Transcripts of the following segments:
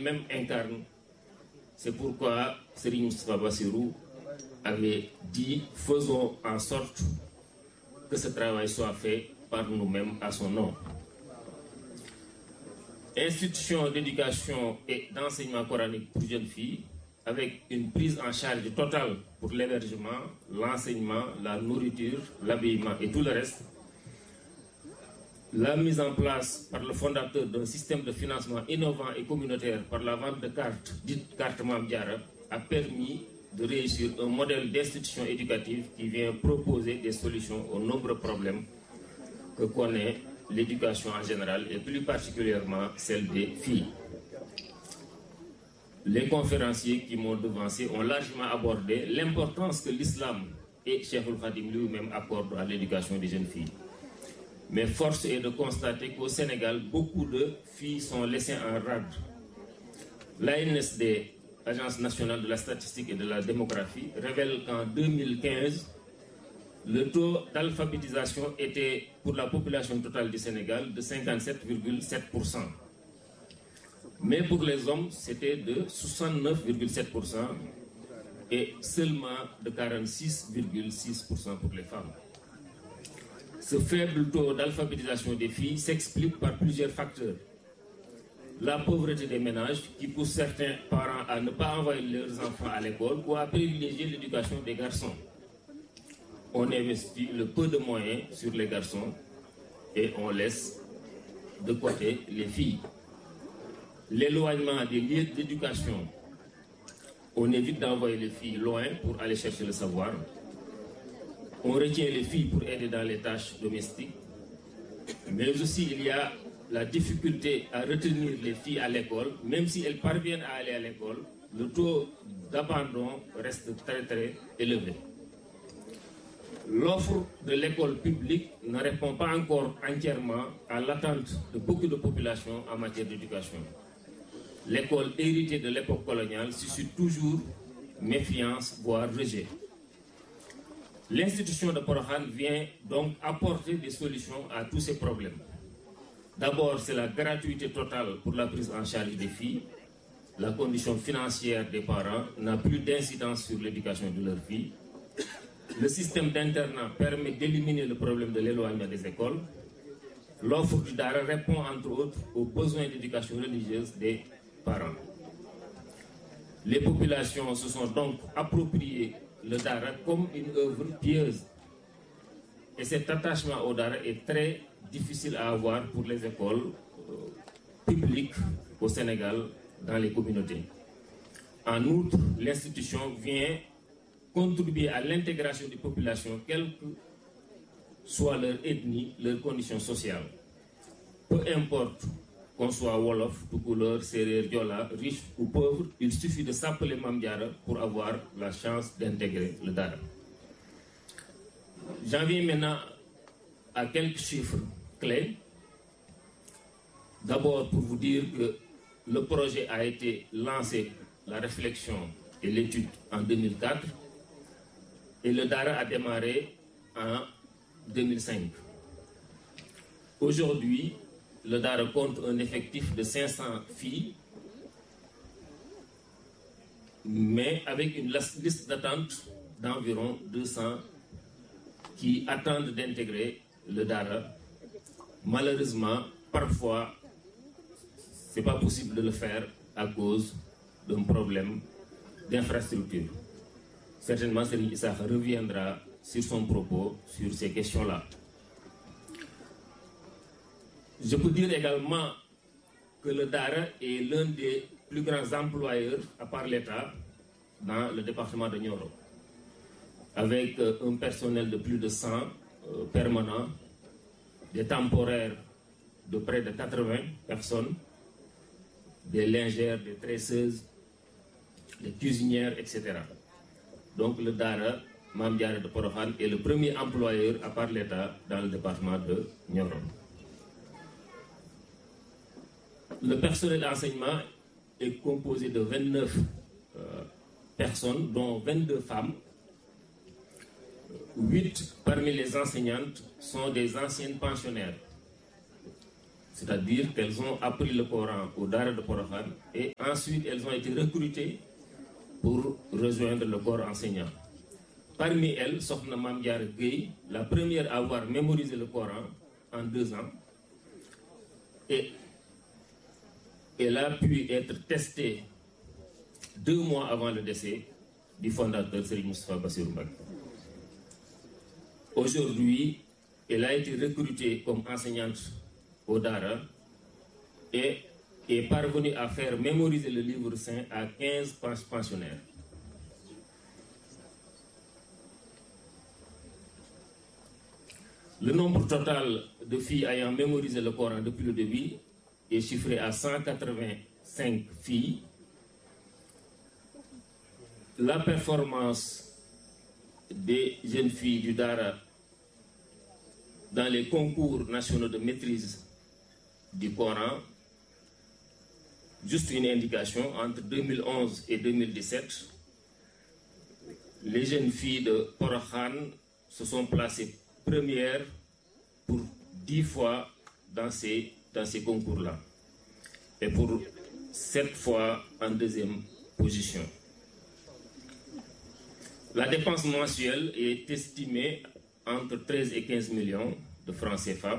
même incarne. C'est pourquoi Serigne Moustapha Bassirou avait dit faisons en sorte que ce travail soit fait par nous-mêmes à son nom. Institution d'éducation et d'enseignement coranique pour jeunes filles, avec une prise en charge totale pour l'hébergement, l'enseignement, la nourriture, l'habillement et tout le reste. La mise en place par le fondateur d'un système de financement innovant et communautaire par la vente de cartes, dites cartes Mamdiara, a permis de réussir un modèle d'institution éducative qui vient proposer des solutions aux nombreux problèmes que connaît l'éducation en général et plus particulièrement celle des filles. Les conférenciers qui m'ont devancé ont largement abordé l'importance que l'islam et Cheikh Khadim lui-même accordent à l'éducation des jeunes filles. Mais force est de constater qu'au Sénégal, beaucoup de filles sont laissées en rade. L'ANSD, Agence nationale de la statistique et de la démographie, révèle qu'en 2015, le taux d'alphabétisation était pour la population totale du Sénégal de 57,7%. Mais pour les hommes, c'était de 69,7% et seulement de 46,6% pour les femmes. Ce faible taux d'alphabétisation des filles s'explique par plusieurs facteurs. La pauvreté des ménages qui pousse certains parents à ne pas envoyer leurs enfants à l'école ou à privilégier l'éducation des garçons. On investit le peu de moyens sur les garçons et on laisse de côté les filles. L'éloignement des lieux d'éducation. On évite d'envoyer les filles loin pour aller chercher le savoir. On retient les filles pour aider dans les tâches domestiques. Mais aussi, il y a la difficulté à retenir les filles à l'école. Même si elles parviennent à aller à l'école, le taux d'abandon reste très très élevé. L'offre de l'école publique ne répond pas encore entièrement à l'attente de beaucoup de populations en matière d'éducation. L'école héritée de l'époque coloniale suscite toujours méfiance, voire rejet. L'institution de Porohan vient donc apporter des solutions à tous ces problèmes. D'abord, c'est la gratuité totale pour la prise en charge des filles. La condition financière des parents n'a plus d'incidence sur l'éducation de leurs filles. Le système d'internat permet d'éliminer le problème de l'éloignement des écoles. L'offre du DARA répond entre autres aux besoins d'éducation religieuse des parents. Les populations se sont donc appropriées le Dara comme une œuvre pieuse. Et cet attachement au Dara est très difficile à avoir pour les écoles euh, publiques au Sénégal, dans les communautés. En outre, l'institution vient contribuer à l'intégration des populations, quelle que soit leur ethnie, leurs conditions sociales. Peu importe qu'on soit Wolof, Toucouleur, Serrer, Diola, riche ou pauvre, il suffit de s'appeler Mamdiara pour avoir la chance d'intégrer le Dara. J'en viens maintenant à quelques chiffres clés. D'abord pour vous dire que le projet a été lancé, la réflexion et l'étude en 2004 et le Dara a démarré en 2005. Aujourd'hui, le Dara compte un effectif de 500 filles, mais avec une liste d'attente d'environ 200 qui attendent d'intégrer le Dara. Malheureusement, parfois, ce n'est pas possible de le faire à cause d'un problème d'infrastructure. Certainement, Serigne Issa reviendra sur son propos sur ces questions-là. Je peux dire également que le DARA est l'un des plus grands employeurs, à part l'État, dans le département de Nioro, avec euh, un personnel de plus de 100 euh, permanents, des temporaires de près de 80 personnes, des lingères, des tresseuses, des cuisinières, etc. Donc le DARA, Mamdiara de Porohan, est le premier employeur, à part l'État, dans le département de Nioro. Le personnel d'enseignement est composé de 29 euh, personnes, dont 22 femmes. 8 parmi les enseignantes sont des anciennes pensionnaires. C'est-à-dire qu'elles ont appris le Coran au Dara de Porokhan et ensuite elles ont été recrutées pour rejoindre le corps enseignant. Parmi elles, Sokhna Mamdiar Gueye, la première à avoir mémorisé le Coran en deux ans, et elle a pu être testée deux mois avant le décès du fondateur Serigne Moustapha Bassirou Mbacké. Aujourd'hui, elle a été recrutée comme enseignante au Dara et est parvenue à faire mémoriser le livre saint à 15 pensionnaires. Le nombre total de filles ayant mémorisé le Coran depuis le début est chiffré à 185 filles. La performance des jeunes filles du Dara dans les concours nationaux de maîtrise du Coran, juste une indication, entre 2011 et 2017, les jeunes filles de Porokhan se sont placées premières pour 10 fois dans ces, dans ces concours-là et pour 7 fois en deuxième position. La dépense mensuelle est estimée entre 13 et 15 millions de francs CFA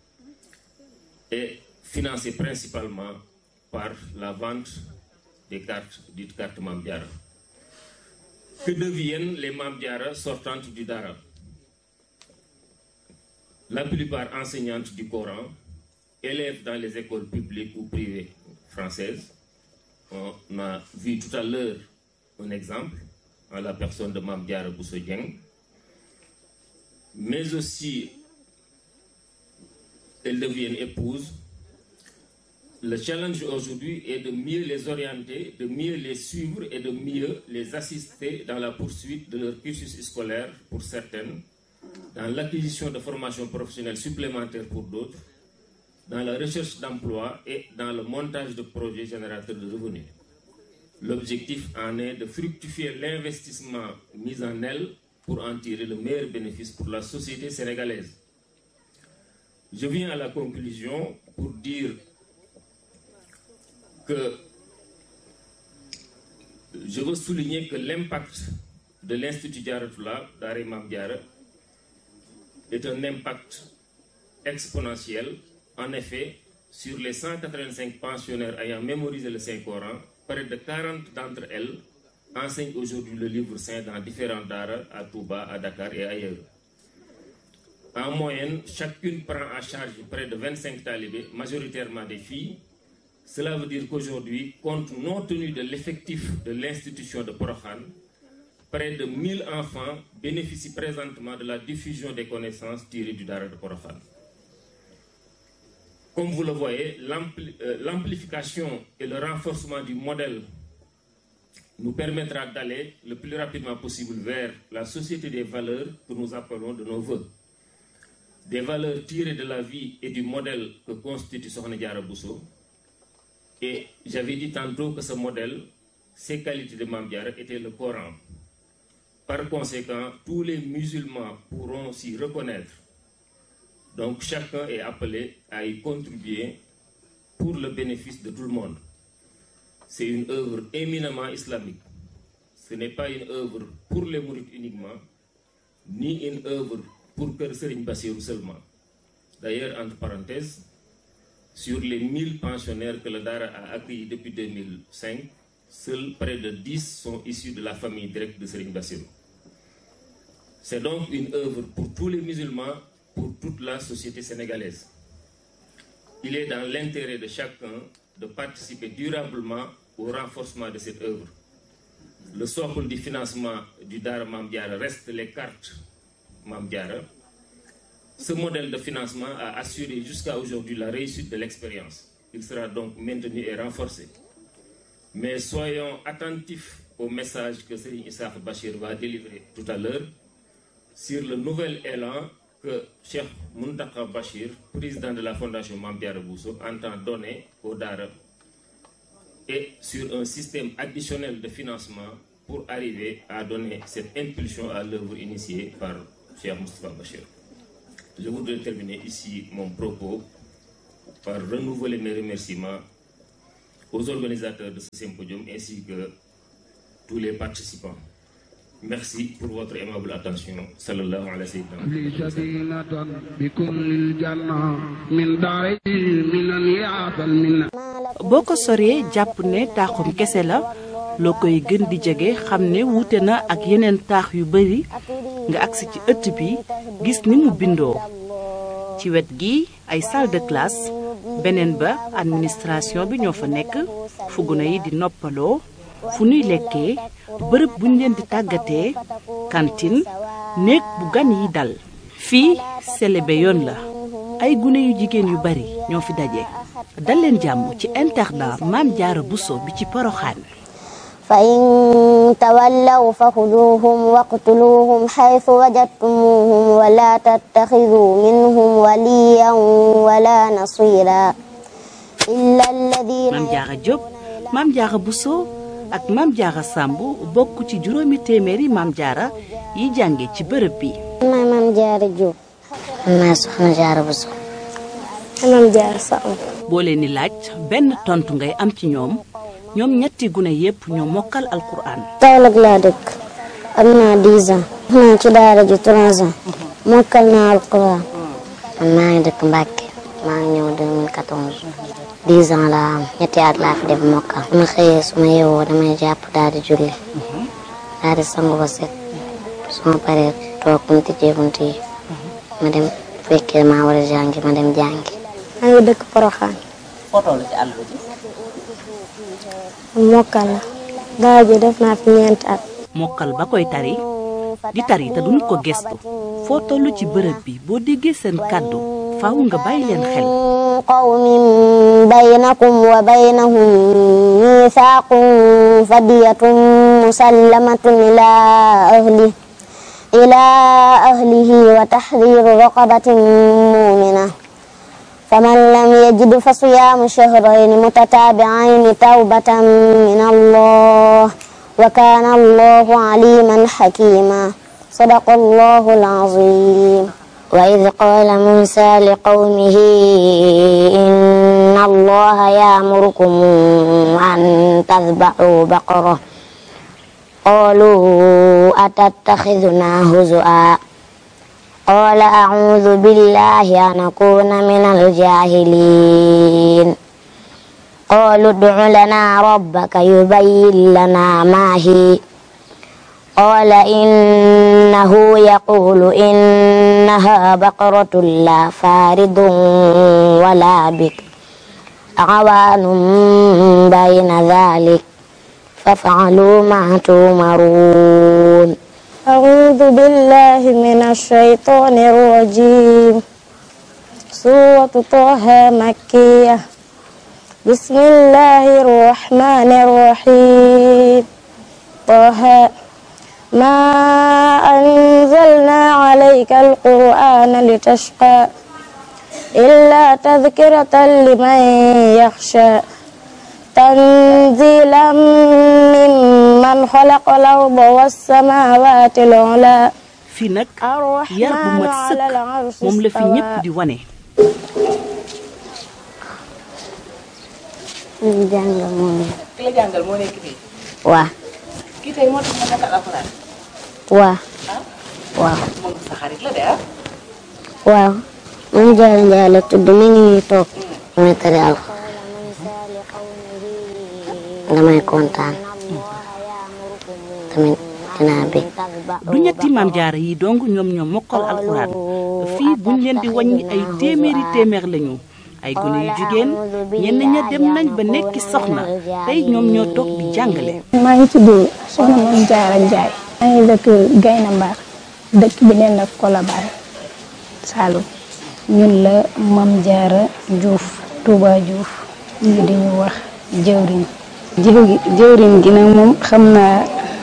et financée principalement par la vente des cartes, dites cartes Mamdiara. Que deviennent les Mamdiara sortantes du Dara La plupart enseignantes du Coran, élèves dans les écoles publiques ou privées françaises. On a vu tout à l'heure un exemple en la personne de Mamdiara Boussodieng. Mais aussi, elles deviennent épouses. Le challenge aujourd'hui est de mieux les orienter, de mieux les suivre et de mieux les assister dans la poursuite de leur cursus scolaire pour certaines, dans l'acquisition de formations professionnelles supplémentaires pour d'autres, dans la recherche d'emploi et dans le montage de projets générateurs de revenus. L'objectif en est de fructifier l'investissement mis en elles pour en tirer le meilleur bénéfice pour la société sénégalaise. Je viens à la conclusion pour dire que je veux souligner que l'impact de l'Institut Diaratula d'Ari Diara est un impact exponentiel. En effet, sur les 185 pensionnaires ayant mémorisé le Saint-Coran, près de 40 d'entre elles enseignent aujourd'hui le livre saint dans différents daras à Touba, à Dakar et ailleurs. En moyenne, chacune prend en charge près de 25 talibés, majoritairement des filles. Cela veut dire qu'aujourd'hui, compte non tenu de l'effectif de l'institution de Porokhan, près de 1000 enfants bénéficient présentement de la diffusion des connaissances tirées du Dara de Porokhan. Comme vous le voyez, l'amplification et le renforcement du modèle nous permettra d'aller le plus rapidement possible vers la société des valeurs que nous appelons de nos voeux. Des valeurs tirées de la vie et du modèle que constitue Sokhna Diarra Bousso. Et j'avais dit tantôt que ce modèle, ses qualités de Mamdiara étaient le Coran. Par conséquent, tous les musulmans pourront s'y reconnaître. Donc chacun est appelé à y contribuer pour le bénéfice de tout le monde. C'est une œuvre éminemment islamique. Ce n'est pas une œuvre pour les mourides uniquement, ni une œuvre pour Kër Serigne Bassirou seulement. D'ailleurs, entre parenthèses, sur les 1000 pensionnaires que le Dara a accueillis depuis 2005, seuls près de 10 sont issus de la famille directe de Serigne Bassirou. C'est donc une œuvre pour tous les musulmans, pour toute la société sénégalaise. Il est dans l'intérêt de chacun de participer durablement au renforcement de cette œuvre. Le socle du financement du Dara Mamdiara reste les cartes Mamdiara. Ce modèle de financement a assuré jusqu'à aujourd'hui la réussite de l'expérience. Il sera donc maintenu et renforcé. Mais soyons attentifs au message que Serigne Issa Bachir va délivrer tout à l'heure sur le nouvel élan que Cheikh Muntaka Bachir, président de la Fondation Mamdiara Bousso, entend donner au Dara et sur un système additionnel de financement pour arriver à donner cette impulsion à l'œuvre initiée par Cheikh Moustapha Bachir. Je voudrais terminer ici mon propos par renouveler mes remerciements aux organisateurs de ce symposium ainsi que tous les participants. Merci pour votre aimable attention. Sallallahu alayhi wa sallam. لي سكينة بكل الجنة من داري من يعطى المنة boo ko soree jàpp ne taaxum kese la loo koy gën di jege xam ne wuute na ak yeneen taax yu bari nga agsi ci ëtt bi gis ni mu bindoo ci wet gi ay salle de classe beneen ba administration bi ñoo fa nekk fu gune yi di noppaloo fu nuy lekkee bërëb buñ leen di tàggatee cantine néeg bu gan yi dal fii selebe yoon la ay gune yu jigéen yu bari ñoo fi daje dal leen jàmm ci internat Maam Jaara Buso bi ci Poroxaan فإن تولوا فخذوهم واقتلوهم حيث وجدتموهم ولا تتخذوا منهم وليا ولا نصيرا إلا الذين Maam Jaara Jóob Maam Jaara Buso ak Maam Jaara Sàmb bokk ci juróomi téeméeri Maam Jaara yi jànge ci bërëb bi maay Maam Jaara Jóob maa soxna Jaara Buso Maam Jaara Sàmb boo leen di laaj benn tontu ngay am ci ñoom ñoom ñetti gune yépp ñoo mokkal alquran Kaolack laa dëkk am naa 10 ans naa ci daara ji 3 ans mokkal naa alquran man maa ngi dëkk Mbàkke maa ngi ñëw 2014 10 ans laa am ñetti at laa fi def mokkal su ma xëyee su ma yeewoo damay jàpp daal di julli daal di sangu ba set su ma paree toog bu ñu tijjee bunt yi ma dem fekkee maa war a jàngi ma dem jàngi maa ngi dëkk Poroxaan mokkal la daara ji def naa fi ñeenti at mokkal ba koy tari di tari te duñu ko gestu foo tollu ci bërëb bi boo déggee seen kàddu faaw nga bàyyi leen xel قوم بينكم وبينهم ميثاق فدية مسلمة إلى أهله إلى أهله وتحرير رقبة مؤمنة فمن لم يجد فصيام شهرين متتابعين توبة من الله وكان الله عليما حكيما صدق الله العظيم وإذ قال موسى لقومه إن الله يأمركم أن تذبحوا بقرة قالوا أتتخذنا هزؤا قال أعوذ بالله أن أكون من الجاهلين قالوا ادع لنا ربك يبين لنا ما هي قال إنه يقول إنها بقرة لا فارض ولا بكر عوان بين ذلك فافعلوا ما تؤمرون أعوذ بالله من الشيطان الرجيم سورة طه مكية بسم الله الرحمن الرحيم طه ما أنزلنا عليك القرآن لتشقى إلا تذكرة لمن يخشى تنزيلا ممن خلق الأرض والسماوات العلى fii nag yar bu mat sëkk moom la fi ñépp di wane ñu jàng moom ki la jàngal moo nekk fii waa kii tey moo tax nga mokkal alxuraan waa waaw moom sa xarit la de ah waaw man Jaara Njaay la tudd mi ngi nii toog damay tari alxuraan damay kontaan tamit dinaa bég du ñetti maam jaara yi dong ñoom ñoo mokkal alxuraan fii buñ leen di wàññi ay téeméeri téeméer lañu ay gone yu jigéen ñenn ña dem nañ ba nekki soxna tey ñoom ñoo toog di jàngale maa ngi tudd soxna Mame Diarra Ndiaye maa ngi dëkk Gayna Mbar dëkk bi neen ak Colobane Saloum ñun la Mame Diarra Diouf Touba Diouf ñu di ñu wax jëwriñ jiw gi jëwriñ gi nag moom xam naa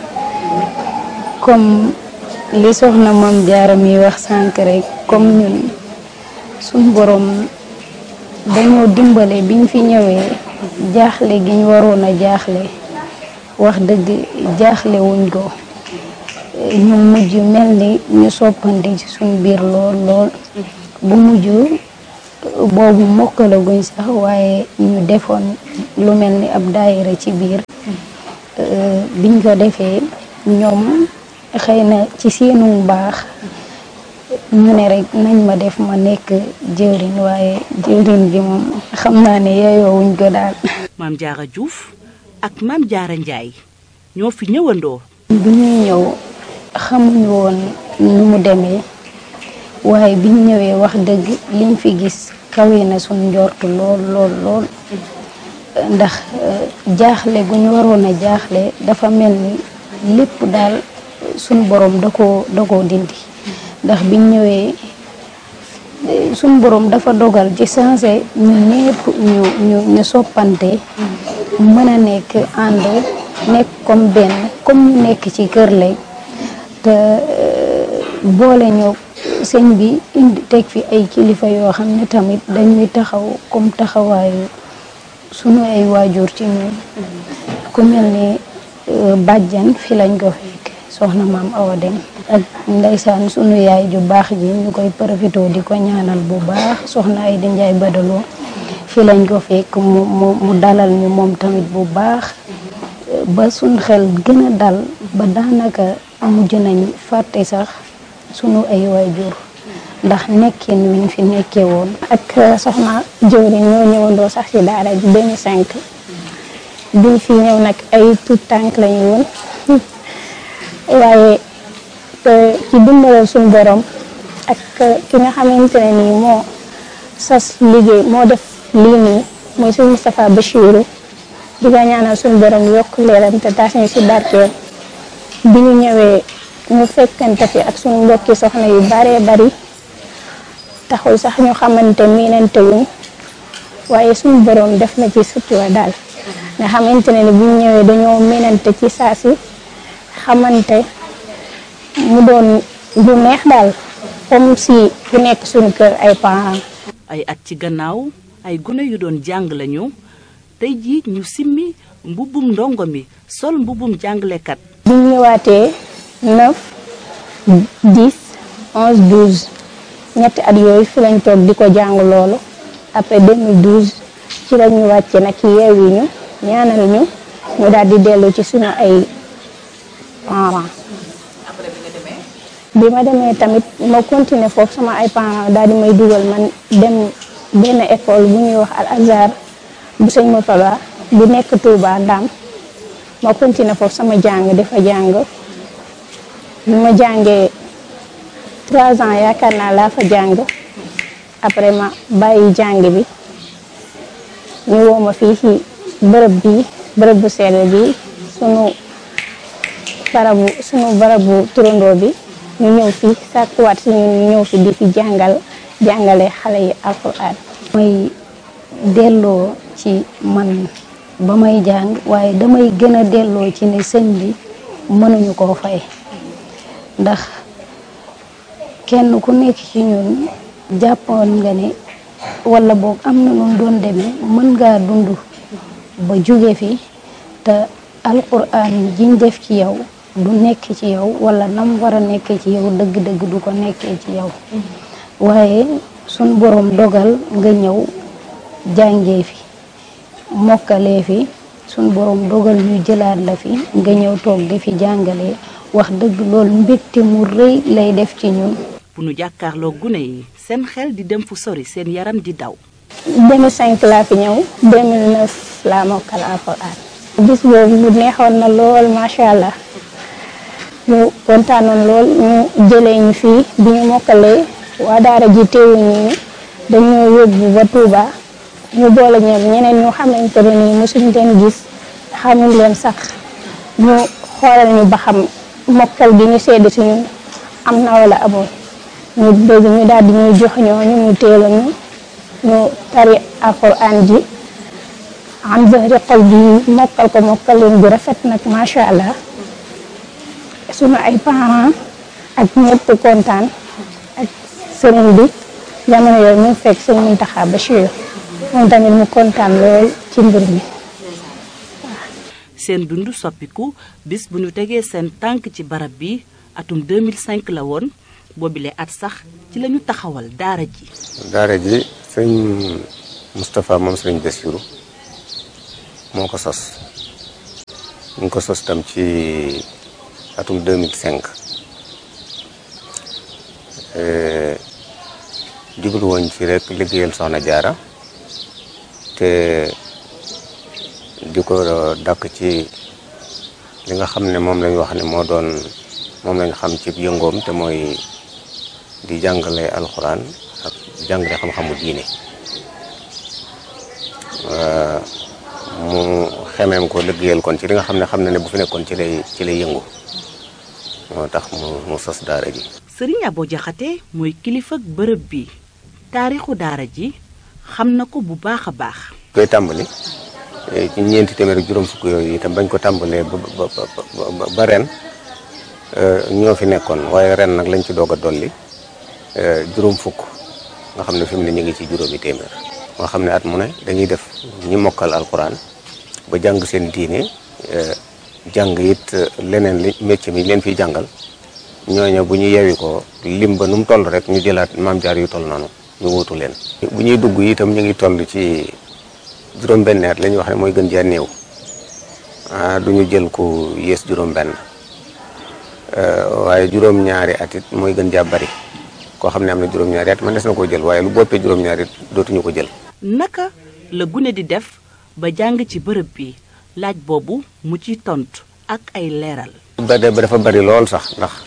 comme li soxna Mame Diarra mi wax sànq rek comme ñun suñ borom dañoo dimbale biñ fi ñëwee jaaxle gi ñu waroon a jaaxle wax dëgg jaaxle wuñ ko ñu mujj mel ni ñu soppandi ci suñ biir lool lool bu mujj boobu mokkalaguñ sax waaye ñu defoon lu mel ni ab daayira ci biir biñ ko defee ñoom xëy na ci seenu baax ñu ne rek nañ ma def ma nekk jëwriñ waaye jëwriñ gi moom xam naa ne yeyoowuñ ko daal maam Jaara Juuf ak maam Jaara Njaay ñoo fi ñëwandoo bi ñuy ñëw xamuñu woon nu mu demee waaye biñ ñëwee wax dëgg liñ fi gis kawe na suñ njort lool lool lool ndax jaaxle gu ñu waroon a jaaxle dafa mel ni lépp daal suñ borom da koo da koo dindi ndax biñ ñëwee suñ borom dafa dogal ci sensé ñu ñépp ñu ñu ñu soppante mën a nekk ànd nekk comme benn comme ñu nekk ci kër lay te boole ñoo sëñ bi indi teg fi ay kilifa yoo xam ne tamit dañuy taxaw comme taxawaayu sunu ay waajur ci ñun ku mel ni bàjjan fi lañ ko fekk soxna maam Awa Dem ak ndeysaan sunu yaay ju baax ji ñu koy profité di ko ñaanal bu baax soxna ay di njaay badaloo fi lañ ko fekk mu mu mu dalal ñu moom tamit bu baax ba suñ xel gën a dal ba daanaka mujj nañ fàtte sax sunu ay waajur ndax nekkin wiñ fi nekkee woon ak soxna jëwriñ ñoo ñëwandoo sax ci daara ji 2005 biñ fi ñëw nag ay tout tànk lañu woon waaye ci dimbalal suñu borom ak ki nga xamante ne nii moo sas liggéey moo def lii nii mooy suñu Moustapha Bachirou di ko ñaanal suñu borom yokk leeram te taas ñu si barkeel bi ñu ñëwee ñu fekkante fi ak suñu mbokki soxna yu baree bari taxul sax ñu xamante miinante wuñ waaye suñu borom def na ci sutura daal nga xamante ne ni bu ñu ñëwee dañoo miinante ci saa si xamante mu doon lu neex daal comme si ku nekk suñu kër ay parents. ay at ci gannaaw ay gune yu doon jàng lañu tey jii ñu simmi mbubbum ndongo mi sol mbubbum jàngalekat. bi ñu ñëwaatee 9 10 11 12 ñetti at yooyu fi lañ toog di ko jàng loolu après 2012 ci la ñu wàcce nag yeewi ñu ñaanal ñu ñu daal di dellu ci suñu ay parents. bi ma demee tamit ma continuer foofu sama ay parents daal di may dugal man dem benn école bu ñuy wax al azhar bu sëñ Murtada bu nekk Touba Ndam ma continuer foofu sama jàng dafa jàng bi ma jàngee trois ans yaakaar naa laa fa jàng après ma bàyyi jàng bi ñu woo ma fii ci bërëb bi bërëb bu sell bi sunu barabu sunu barabu turandoo bi ñu ñëw fi sàkkuwaat si ñun ñu ñëw fi di fi jàngal jàngale xale yi alquran may delloo ci man ba may jàng waaye damay gën a delloo ci ne sëñ bi mënuñu koo fay ndax kenn ku nekk ci ñun jàppoon nga ne wala boog am na nun doon demee mën ngaa dund ba jóge fi te alquran jiñ def ci yow du nekk ci yow wala nam war a nekkee ci yow dëgg-dëgg du ko nekkee ci yow waaye sun borom dogal nga ñëw jàngee fi mokkalee fi sun borom dogal ñu jëlaat la fi nga ñëw toog di fi jàngalee wax dëgg loolu mbégte mu rëy lay def ci ñun. bu nu jàkkaarloo gune yi seen xel di dem fu sori seen yaram di daw. 2005 laa fi ñëw 2009 laa mokkal alxuraan bis boobu mu neexoon na lool macha allah. ñu kontaanoon lool ñu jëlee ñu fii bi ñu mokkalee waa daara ji teewuñu ñu dañoo yóbbu ba Touba ñu boole ñoom ñeneen ñu xamante ne nii mosuñ leen gis xamuñ leen sax ñu xoolal ñu ba xam mokkal bi ñu sedd si ñun am na wala amul ñu bëgg ñu daal di ñuy jox ñooñu ñu teelu ñu ñu tari alquran ji am zahri xol bi mokkal ko mokkal leen bu rafet nag macha allah. sunu ay parents ak ñëpp kontaan ak sëriñ bi jamono yooyu mu fekk sëñ Muntaxa Bachir moom tamit mu kontaan lool ci mbir mi. seen dund soppiku bis bu ñu tegee seen tànk ci barab bi atum 2005 la woon boobile at sax ci lañu taxawal daara ji. daara ji sëñ Moustapha moom sëriñ Bassirou moo ko sos ñu ngi ko sos tam ci atum 2005 jublu woon ci rek liggéeyal soxna jaara te di ko dàkk ci li nga xam ne moom lañ wax ne moo doon moom lañ xam ci yëngoom te mooy di jàngale alxuraan ak jàngale xam-xamu diine mu xemeem ko liggéeyal kon ci li nga xam ne xam na ne bu fi nekkoon ci lay ci lay yëngu moo tax mu mu sos daara ji sëriñ Abo Jaxate mooy kilifa bërëb bi taarixu daara ji xam na ko bu baax a baax koy tàmbali ci ñeenti téeméer ak juróom fukk yooyu itam bañ ko tàmbalee ba ba ba ren ñoo fi nekkoon waaye ren nag lañ ci doog a dolli juróom fukk nga xam ne fi mu ne ñu ngi ci juróomi téeméer moo xam ne at mu ne dañuy def ñi mokkal alquran ba jàng seen diine jàng it leneen li métier mi leen fiy jàngal ñooñu bu ñu yewi ko lim ba nu mu toll rek ñu jëlaat maam jaar yu toll noonu ñu wuutu leen. bu ñuy dugg itam ñu ngi toll ci juróom-benn at la ñuy wax ne mooy gën jaa néew ah du ñu jël ku yées juróom-benn waaye juróom-ñaari at it mooy gën jaa bari koo xam ne am na juróom-ñaari at man des na koo jël waaye lu boppee juróom-ñaari it dootuñu ko jël. naka la gune di def ba jàng ci bërëb bi laaj boobu mu ci tontu ak ay leeral. ba de ba dafa bari lool sax ndax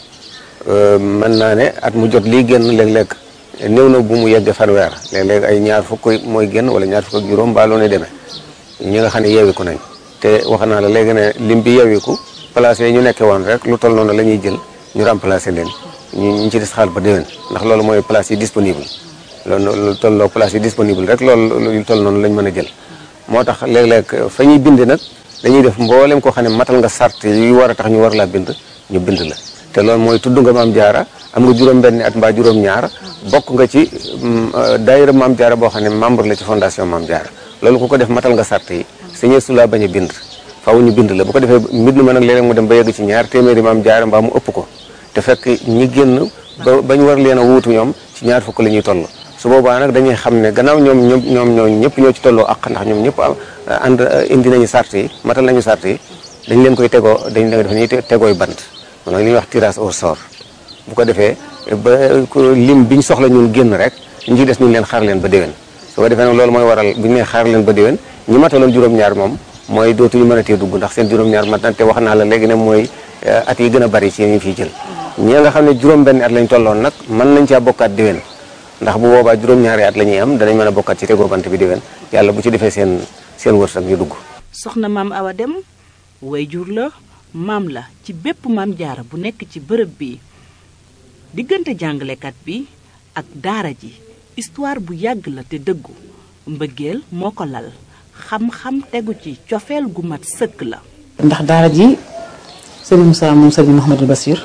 mën naa ne at mu jot lii génn léeg-léeg néew na bu mu yegg fanweer léeg-léeg ay ñaar fukk mooy génn wala ñaar fukk ak juróom baa loo ne demee ñi nga xam ne yeewiku nañ te wax naa la léegi ne lim bi yeewiku place yi ñu nekkee woon rek lu toll noonu la ñuy jël ñu remplacer leen ñu ñu ci des xaal ba déwén ndax loolu mooy place yi disponible loolu lu tolloo place yi disponible rek loolu lu toll noonu lañ mën a jël moo tax léeg-léeg fa ñuy bind nag dañuy def mboolem koo xam ne matal nga sart yi war a tax ñu war laa bind ñu bind la te loolu mooy tudd nga maam jaara am nga juróom-benni at mbaa juróom-ñaar bokk nga ci daayira maam jaara boo xam ne membre la ci fondation maam jaara loolu ku ko def matal nga sart yi sañee su laa bañ a bind faaw ñu bind la bu ko defee mbind ma nag léeg-léeg mu dem ba yegg ci ñaar téeméeri maam jaara mbaa mu ëpp ko te fekk ñi génn ba bañ war leen a wuutu ñoom ci ñaar fukk la ñuy toll su boobaa nag dañuy xam ne gannaaw ñoom ñoom ñoom ñoo ñëpp ñoo ci tolloo ak ndax ñoom ñëpp ànd indi nañu sart yi matal nañu sart yi dañ leen koy tegoo dañ leen def ñuy tegooy bant moom nag li ñuy wax tirage au sort bu ko defee ba lim biñ soxla ñun génn rek ñu ci des ñu leen xaar leen ba déwén su ko defee nag loolu mooy waral bu ñu nee xaar leen ba déwén ñi mataloon juróom-ñaar moom mooy dootuñu mën a tee dugg ndax seen juróom-ñaar mat na te wax naa la léegi ne mooy at yi gën a bari ci ñu fiy jël ñi nga xam ne juróom-benn at lañ tolloon nag mën nañ caa bokkaat déwén ndax bu boobaa juróom-ñaari at la ñuy am danañ mën a bokkaat ci tegoo bant bi déwén yàlla bu ci defee seen seen wërsëg ñu dugg soxna maam Awa Dem wayjur la maam la ci bépp maam jaara bu nekk ci bërëb bi diggante jàngalekat bi ak daara ji histoire bu yàgg la te dëggu mbëggeel moo ko lal xam-xam tegu ci cofeel gu mat sëkk la ndax daara ji sëriñ Moussa moom sëriñ Mouhamadou Bassir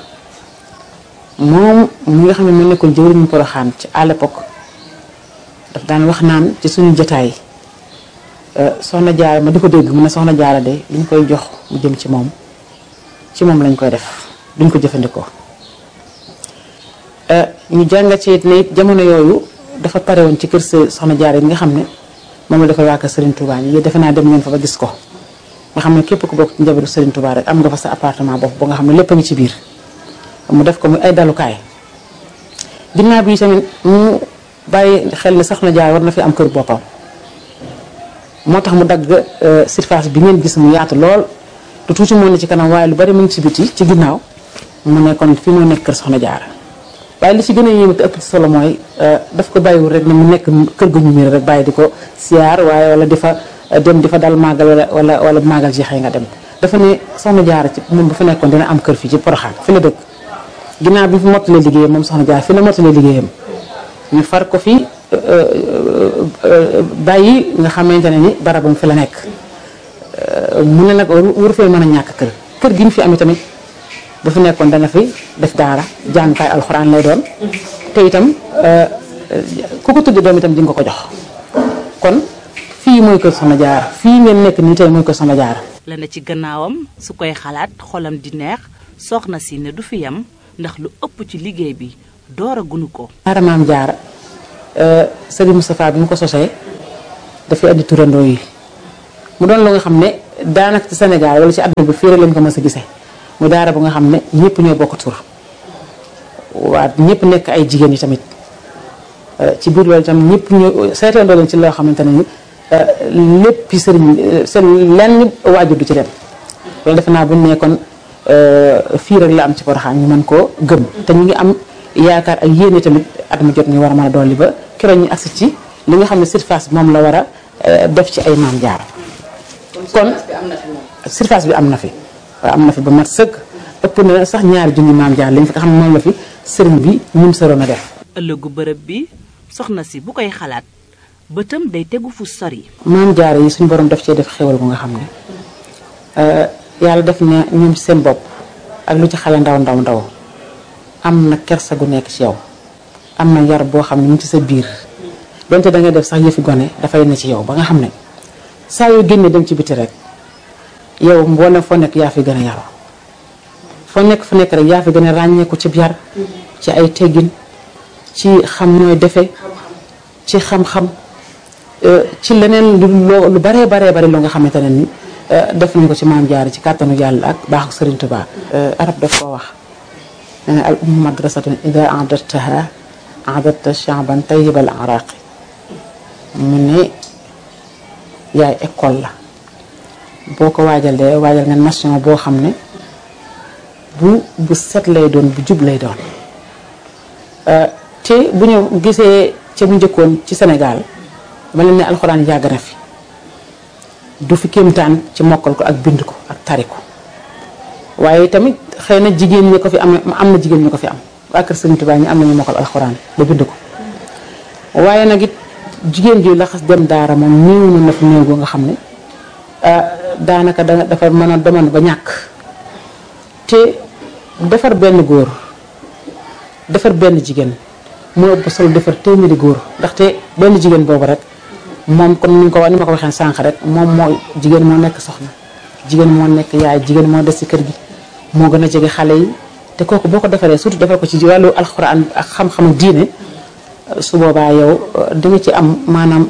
moom mi nga xam ne mu nekkoon jëwriñu Poroxaan ci à l'époque daf daan wax naan ci suñu jotaay soxna jaara ma di ko dégg mu ne soxna jaara de li ñu koy jox mu jëm ci moom ci moom lañ koy def duñ ko jëfandikoo ñu jàngat ci it ne it jamono yooyu dafa pare woon ci kër sa soxna jaara yi nga xam ne moom la defal waa kër Serigne Touba ñi defe naa dem ngeen fa ba gis ko nga xam ne képp ku bokk ci njabootu Serigne Touba rek am nga fa sa appartement bopp ba nga xam ne lépp a ngi ci biir mu def ko muy ay dalukaay ginnaaw bi tamit mu bàyyi xel ne soxna jaara war na fi am kër boppam moo tax mu dagg surface bi ngeen gis mu yaatu lool te tuuti moo ne ci kanam waaye lu bari mu ngi ci biti ci ginnaaw mu ne kon fi moo nekk kër soxna jaara waaye li ci gën a yéeme te ëpp ci solo mooy daf ko bàyyiwul rek ne mu nekk kër gu ñu miir rek bàyyi di ko siyaar waaye wala di fa dem di fa dal màggal wala wala wala màggal jeexee nga dem dafa ne soxna jaara ci moom bu fa nekkoon dina am kër fii ci Poroxaan fi la dëkk ginnaaw bi fi mottalee liggéeyam moom soxna jaara fi la mottalee liggéeyam ñu far ko fi bàyyi nga xamante ne ni barabam fi la nekk mu ne nag waru fee mën a ñàkk kër kër gi ñu fi amee tamit bu fi nekkoon dana fi def daara jàngukaay alxuraan lay doon te itam ku ko tudd doom itam di nga ko jox kon fii mooy kër Soxna Jaara fii ngeen nekk nii tey mooy kër Soxna Jaara la ne ci gannaawam su koy xalaat xolam di neex soxna si ne du fi yam ndax lu ëpp ci liggéey bi door a gunu ko daara maam jaara Serigne Moustapha bi mu ko sosee dafay andi turandoo yi mu doon lu nga xam ne daanaka ci Sénégal wala ci àdduna bi fii rek lañ ko mës a gisee mu daara bu nga xam ne ñëpp ñoo bokk tur waa ñëpp nekk ay jigéen yi tamit ci biir loolu itam ñëpp ñoo seetandoo leen ci loo xamante ne ni lépp sëriñ seen lenn waajur du ci dem loolu defe naa bu ñu nekkoon fii rek la am ci Porokhane ñu mën koo gëm te ñu ngi am yaakaar ak yéene tamit at mu jot ñu war a mën a dolli ba keroog ñu agsi ci li nga xam ne surface bi moom la war a def ci ay maam jaar kon surface bi am na fi waaw am na fi ba mat sëkk ëpp na sax ñaari junni maam jaar lañ fi nga xam ne moom la fi sëriñ bi ñun sëroon a def ëllëgu bërëb bi soxna si bu koy xalaat bëtam day tegu fu sori. maam jaare yi suñu borom daf cee def xéwal bu nga xam ne yàlla def na ñoom seen bopp ak lu ci xale ndaw ndaw ndaw am na kersa gu nekk ci yow am na yar boo xam ne mu ci sa biir donte da ngay def sax yëfi gone dafay ne ci yow ba nga xam ne saa yoo génnee dem ci biti rek yow mboolem foo nekk yaa fi gën a yaru foo nekk fu nekk rek yaa fi gën a ràññeeku ci yar ci ay teggin ci xam nooy defe ci xam-xam ci leneen lu lu baree baree bari loo nga xamante ne ni def nañ ko ci maam jaare ci kàttanu yàlla ak baaxu Sëriñ Tuubaa arab daf koo wax nee na al ummu madrasatun ida adattaha adatta shaaban tayyibal araqi mu ne yaay école la boo ko waajalee waajal nga nation boo xam ne bu bu set lay doon bu jub lay doon te bu ñu gisee ca bu njëkkoon ci Sénégal dama leen ne alxuraan yàgg na fi du fi kéemtaan ci mokkal ko ak bind ko ak tari ko waaye tamit xëy na jigéen ñi ko fi am am na jigéen ñi ko fi am waa kër Sëriñ Tuubaa ñi am nañu mokkal alxuraan ba bind ko waaye nag it jigéen ji laxas dem daara moom néew na na fi néew goo nga xam ne daanaka da dafa mën a demoon ba ñàkk te defar benn góor defar benn jigéen moo ëpp solo defar téeméeri góor ndaxte benn jigéen boobu rek moom kon ni ko ni ma ko waxee sànq rek moom moo jigéen moo nekk soxna jigéen moo nekk yaay jigéen moo des ci kër gi moo gën a jege xale yi te kooku boo ko defaree surtout defar ko ci wàllu alxuraan ak xam-xam ak diine su boobaa yow di nga ci am maanaam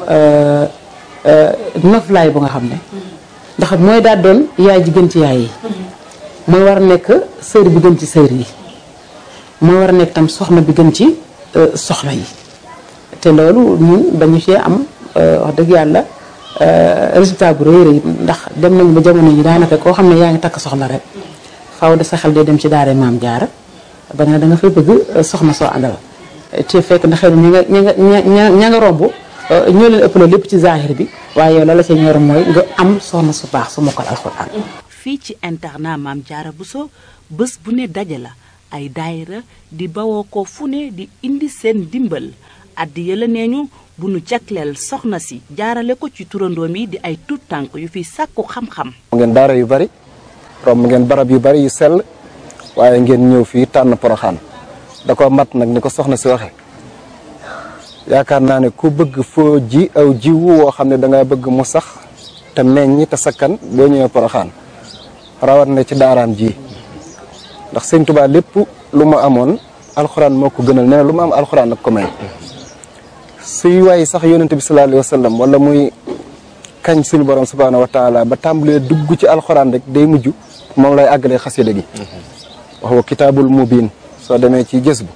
noflaay bu nga xam ne ndax mooy daal doon yaay ji gën ci yaay yi mooy war a nekk sër bi gën ci sër yi mooy war a nekk tam soxna bi gën ci soxna yi te loolu ñun dañu cee am wax dëgg yàlla résultat bu rëy rëy ndax dem nañu ba jamono yi daanaka koo xam ne yaa ngi takk soxna rek faaw de sa xel day dem ci daara maam jaara ba nga ne da nga fay bëgg soxna soo àndal te fekk na xëy na ña nga ña nga ña ña nga romb ñoo leen ëpp lépp ci zahir bi waaye yow la la ca ñor mooy nga am soxna su baax su mokkal alxuraan fii ci internat maam jaara Bousso bés bu ne daje la ay daayira di bawoo ko fu ne di indi seen dimbal addi yëla nee ñu bu nu jagleel soxna si jaarale ko ci turandoom yi di ay tuut tànk yu fi sàkku xam-xam ngeen daara yu bari romb ngeen barab yu bari yu sell waaye ngeen ñëw fii tànn poroxaan da ko mat nag ni ko soxna si waxe yaakaar naa ne ku bëgg foo ji aw jiwu woo xam ne da nga bëgg mu sax te meññ te sakkan boo ñëwee poroxaan rawat na ci daaraam ji ndax sëñ Tuubaa lépp lu mu amoon alxuraan moo ko gënal nee na lu mu am alxuraan nag ko may suy waay sax yonente bi sallallahu alayhi wa sallam wala muy kañ suñu borom subhaanahu wa taala ba tàmbalee dugg ci alxuraan rek day mujj moom lay àggalee xasida gi wax wa kitaabul mubin soo demee ci gës bu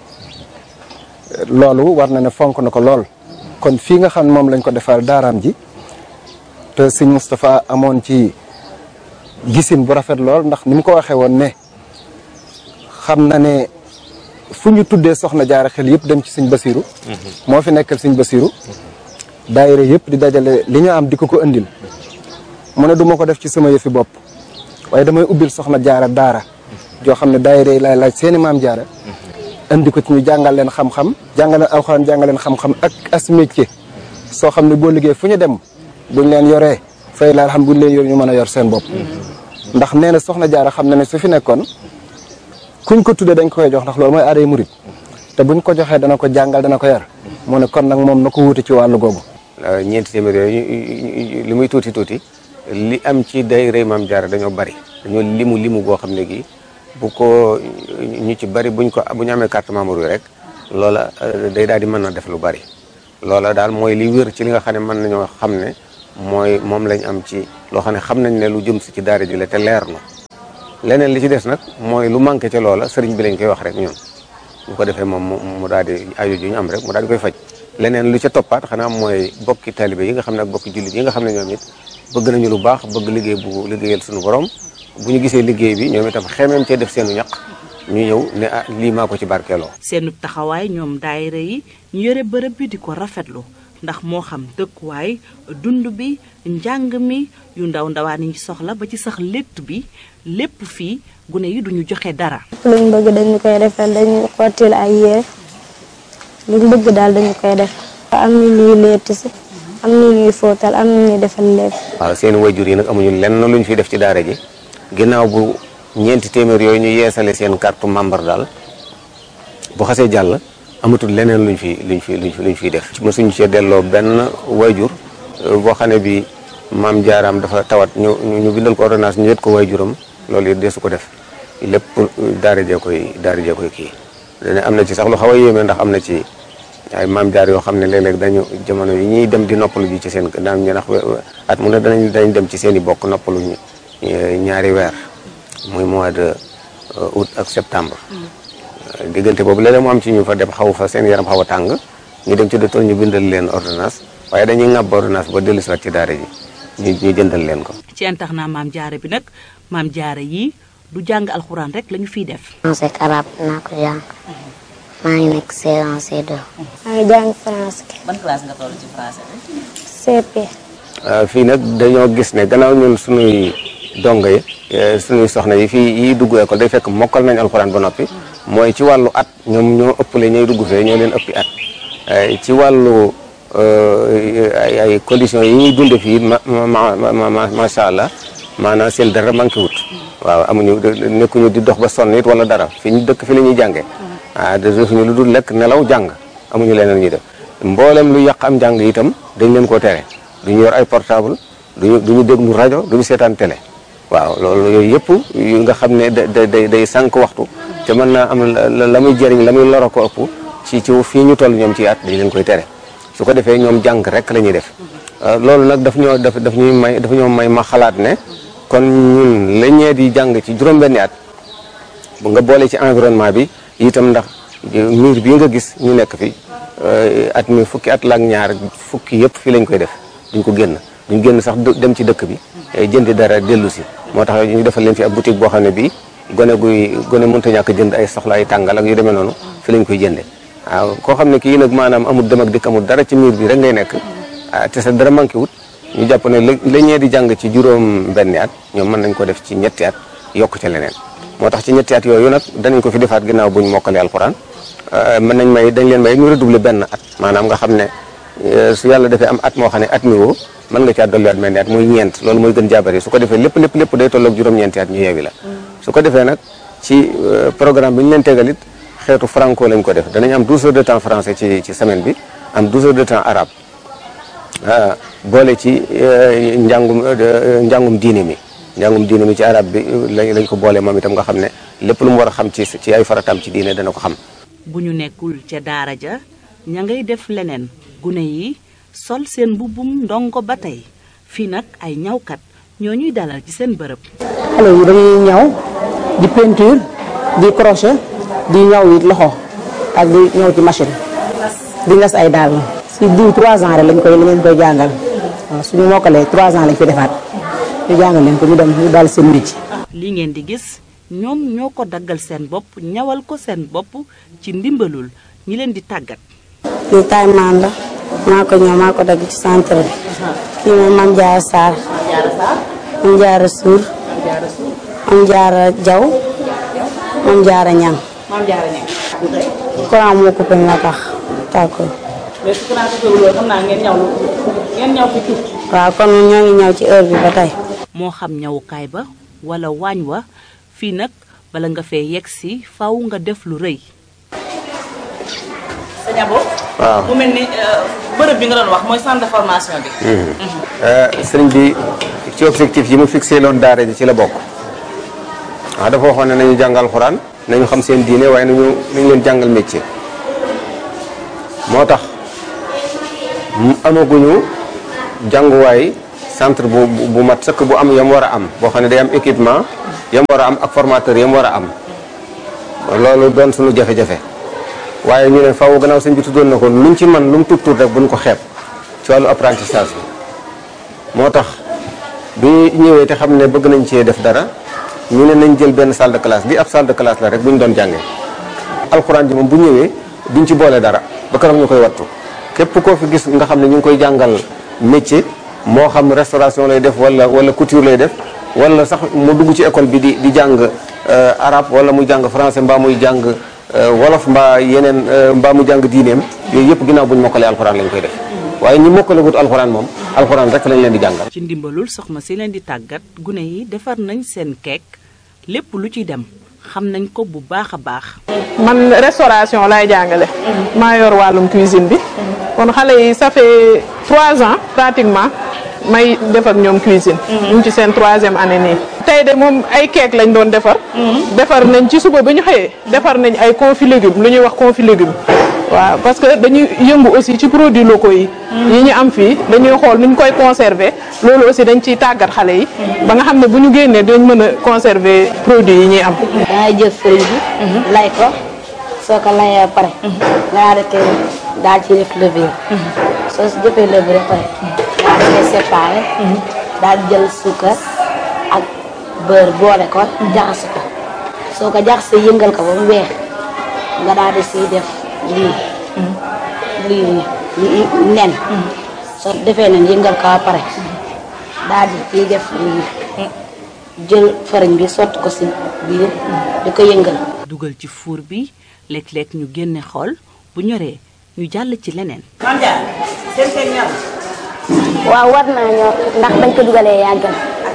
loolu war na ne fonk na ko lool kon fii nga xam ne moom lañ ko defal daaraam ji te sëñ Moustapha amoon ci gisin bu rafet lool ndax ni mu ko waxee woon ne xam na ne fu ñu tuddee soxna jaara xel yëpp dem ci sëñ Basiru moo fi nekkal sëñ Basiru daayira yëpp di dajale li ñu am di ko ko indil mu ne du ma ko def ci sama yëfi bopp waaye damay ubbil soxna jaara daara joo xam ne daayira yi laay laaj seeni maam jaara indi ko ci ñu jàngal leen xam-xam jàngal leen alxuraan jàngal leen xam-xam ak as métier soo xam ne boo liggéey fu ñu dem buñ leen yoree fay la xam buñ leen yor ñu mën a yor seen bopp ndax nee na soxna jaara xam na ne su fi nekkoon kuñ ko tuddee dañ koy jox ndax loolu mooy aaday murit te buñ ko joxee dana ko jàngal dana ko yar mu ne kon nag moom na ko wuute ci wàllu googu ñeenti téeméer yooyu li muy tuuti tuuti li am ci day rëy maam jaara dañoo bari dañoo limu limu goo xam ne gi bu ko ñu ci bari buñ ko bu ñu amee carte membre yi rek loola day daal di mën a def lu bari loola daal mooy li wér ci li nga xam ne mën nañoo xam ne mooy moom lañ am ci loo xam ne xam nañ ne lu jëm si ci daara ji la te leer na leneen li ci des nag mooy lu manqué ca loola sëriñ bi lañ koy wax rek ñun bu ko defee moom mu daal di ajo ju ñu am rek mu daal di koy faj leneen lu ca toppaat xanaa mooy bokki talibé yi nga xam ne ak bokki jullit yi nga xam ne ñoom it bëgg nañu lu baax bëgg liggéey bu liggéeyal suñu borom bu ñu gisee liggéey bi ñoom itam xemeem cee def seenu ñaq ñu ñëw ne ah lii maa ko ci barkeeloo seenu taxawaay ñoom daayira yi ñu yore bërëb bi di ko rafetlu ndax moo xam dëkkuwaay dund bi njàng mi yu ndaw ndawaan yi soxla ba ci sax létt bi lépp fii gune yi duñu joxe dara luñ bëgg dañu koy defal dañu xottil ay yére luñ bëgg daal dañu koy def am ñu ñuy letti si am ñu ñuy fóotal am ñu ñuy defal lépp waaw seen wayjur yi nag amuñu lenn luñ fi def ci daara ji ginnaaw bu ñeenti téeméer yooyu ñu yeesale seen carte membre daal bu xasee jàll amatul leneen luñ fi luñ fi luñ fi luñ fiy def mosuñu cee delloo benn wayjur boo xam ne bi maam jaaraam dafa tawat ñu ñu bindal ko ordonnance ñu yët ko wayjuram loolu it desu ko def lépp daara jee koy daara jee koy kii dane am na ci sax lu xaw a yéeme ndax am na ci ay maam jaar yoo xam ne léeg-léeg dañu jamono yi ñuy dem di noppalu ji ci seen daam ñu ndax at mu ne danañ dañ dem ci seen i bokk noppalu ñaari weer muy mois de août ak septembre diggante boobu léeg-léeg mu am ci ñu fa dem xaw fa seen yaram xaw a tàng ñu dem ci docteur ñu bindal leen ordonnance waaye dañuy ŋàbb ordonnance ba dellu si waat ci daara ji ñu ñu jëndal leen ko ci internat maam jaare bi nag maam jaare yi du jàng alxuraan rek lañu fiy def français ak arabe naa ko jàng maa ngi nekk C1 C2 maa ngi jàng français ban classe nga toll ci français bi CP fii nag dañoo gis ne gannaaw ñun suñuy dongo yi suñuy soxna yi fii yi dugg école day fekk mokkal nañ alxuraan ba noppi mooy ci wàllu at ñoom ñoo ëppale ñooy dugg fee ñoo leen ëppi at ci wàllu ay ay conditions yi ñuy dunde fii ma ma macha allah maanaam seen dara manqué wut waaw amuñu nekkuñu di dox ba sonn it wala dara fi ñu dëkk fi la ñuy jàngee ah defuñu lu dul lekk nelaw jàng amuñu leneen ñuy def mboolem lu yàq am njàng itam dañ leen koo tere duñu yor ay portable duñu duñu déglu rajo duñu seetaan télé waaw loolu yooyu yëpp yu nga xam ne da day day sànq waxtu te mën naa am la muy jëriñ la muy loro ko ëpp ci ci fii ñu toll ñoom ci at dañ leen koy tere su ko defee ñoom jàng rek la ñuy def loolu nag daf ñoo daf daf ñuy may daf ñoo may ma xalaat ne kon ñun la ñee di jàng ci juróom-benni at bu nga boole ci environnement bi itam ndax miir bii nga gis ñu nekk fi at mi fukki at la ak ñaar fukki yëpp fii lañ koy def duñ ko génn duñ génn sax dem ci dëkk bi jëndi dara dellu si moo tax ñu defal leen fi ab boutique boo xam ne bii gone guy gone mënta ñàkk jënd ay soxla ay tàngal ak yu demee noonu fi lañ koy jënde waaw koo xam ne kii nag maanaam amul dem ak dikk amul dara ci miir bi rek ngay nekk te sa dara manqué wut ñu jàpp ne la ñee di jàng ci juróom benni at ñoom mën nañ ko def ci ñetti at yokk ca leneen moo tax ci ñetti at yooyu nag danañ ko fi defaat ginnaaw buñ mokkalee alxuraan mën nañ may dañ leen may ñu redoubler benn at maanaam nga xam ne su yàlla defee am at moo xam ne at mi woo mën nga caa dolliwaat mel ni at muy ñeent loolu mooy gën jaabari su ko defee lépp lépp lépp day tolloog juróom-ñeenti at ñu yeewi la su ko defee nag ci programme bi ñu leen tegal it xeetu franco lañ ko def danañ am 12 heures de temps français ci ci semaine bi am 12 heures de temps arabe boole ci njàngum njàngum diine mi njàngum diine mi ci arab bi lañ lañ ko boole moom itam nga xam ne lépp lu mu war a xam ci ci ay farataam ci diine dana ko xam bu ñu nekkul ca daara ja ña ngay def leneen gune yi sol seen mbubbum ndongo ba tey fii nag ay ñawkat ñoo ñuy dalal ci seen bërëb xale yi dañuy ñaw di peinture di crochet di ñaw it loxo ak di ñëw ci machine di ngas ay daal si diw 3 ans rek lañ koy lañ koy jàngal waaw suñu mokkalee 3 ans lañ fi defaat ñu jàngal leen ko ñu dem ñu dal seen métier. li ngeen di gis ñoom ñoo ko daggal seen bopp ñawal ko seen bopp ci ndimbalul ñi leen di tàggat. lii taay maan la maa ko ñëw maa ko dagg ci centre bi kii mooy Mame Diarra Sarr Mame Diarra Sour Mame Diarra Diaw Mame Diarra Niang Mame Diarra Niang. courant moo coupé nga tax tàkkul mais su courant coupé loolu xam naa ngeen ñaw lu ngeen ñaw fi tuuti. waaw kon ñoo ngi ñëw ci heure bi ba tey moo xam ñawukaay ba wala waañ wa fii nag bala nga fee yegg si faw nga def lu rëy. sa ñabo. waaw mu mel ni bërëb bi nga doon wax mooy centre de formation bi. sëriñ bi ci objectif yi mu fixé loon daara ji ci la bokk waaw dafa waxoon ne nañu jàngal xuraan nañu xam seen diine waaye nañu nañu leen jàngal métier moo tax amaguñu jànguwaay centre bu bu mat sëkk bu am yam war a am boo xam ne day am équipement yam war a am ak formateur yam war a am loolu doon suñu jafe-jafe waaye ñu ne faaw gannaaw sëñ bi tuddoon na ko luñ ci man lu mu tuut tuut rek buñ ko xeeb ci wàllu apprentissage bi moo tax bi ñëwee te xam ne bëgg nañ cee def dara ñu ne nañ jël benn salle de classe bi ab salle de classe la rek bu ñu doon jàngee alxuraan ji moom bu ñëwee duñ ci boole dara ba keroog ñu koy wattu képp koo fi gis nga xam ne ñu ngi koy jàngal métier moo xam restauration lay def wala wala couture lay def wala sax mu dugg ci école bi di di jàng arabe wala muy jàng français mbaa muy jàng wolof mbaa yeneen mbaa mu jàng diineem yooyu yëpp ginnaaw bu ñu mokkalee alxuraan lañ koy def waaye ñi mokkalagut alxuraan moom alxuraan rek lañ leen di jàngal. ci ndimbalul soxna si leen di tàggat gune yi defar nañ seen keek lépp lu ci dem xam nañ ko bu baax a baax. man restauration lay jàngale. maa yor wàllum cuisine bi. kon xale yi ça fait trois ans pratiquement may def ak ñoom cuisine. ñu ngi ci seen troisième année nii. tey de moom ay keek lañ doon defar. defar nañ ci suba ba ñu xëyee defar nañ ay confit légumes lu ñuy wax confit légumes. waaw parce que dañuy yëngu aussi ci produits locaux yi. yi ñu am fii dañuy xool nuñ koy conserver loolu aussi dañ ciy tàggat xale yi. ba nga xam ne bu ñu génnee dinañ mën a conserver produits yi ñuy am. dangay jël fëriñ bi. lay ko soo ko layee ba pare. nga daal di koy daal ci def levure. soo si jëfee levure ba pare. daal di koy séparé. daal di jël suukar ak beurre boole ko. jaxase ko soo ko jaxasee yëngal ko ba mu weex nga daal di siy def. lii lii lii nen soo defee nen yëngal ko ba pare daal di ciy def lii jël fariñ bi sotti ko si biir di ko yëngal dugal ci fuur bi léeg-léeg ñu génne xool bu ñoree ñu jàll ci leneen waaw war naa ñor ndax bañ ko dugalee yàggal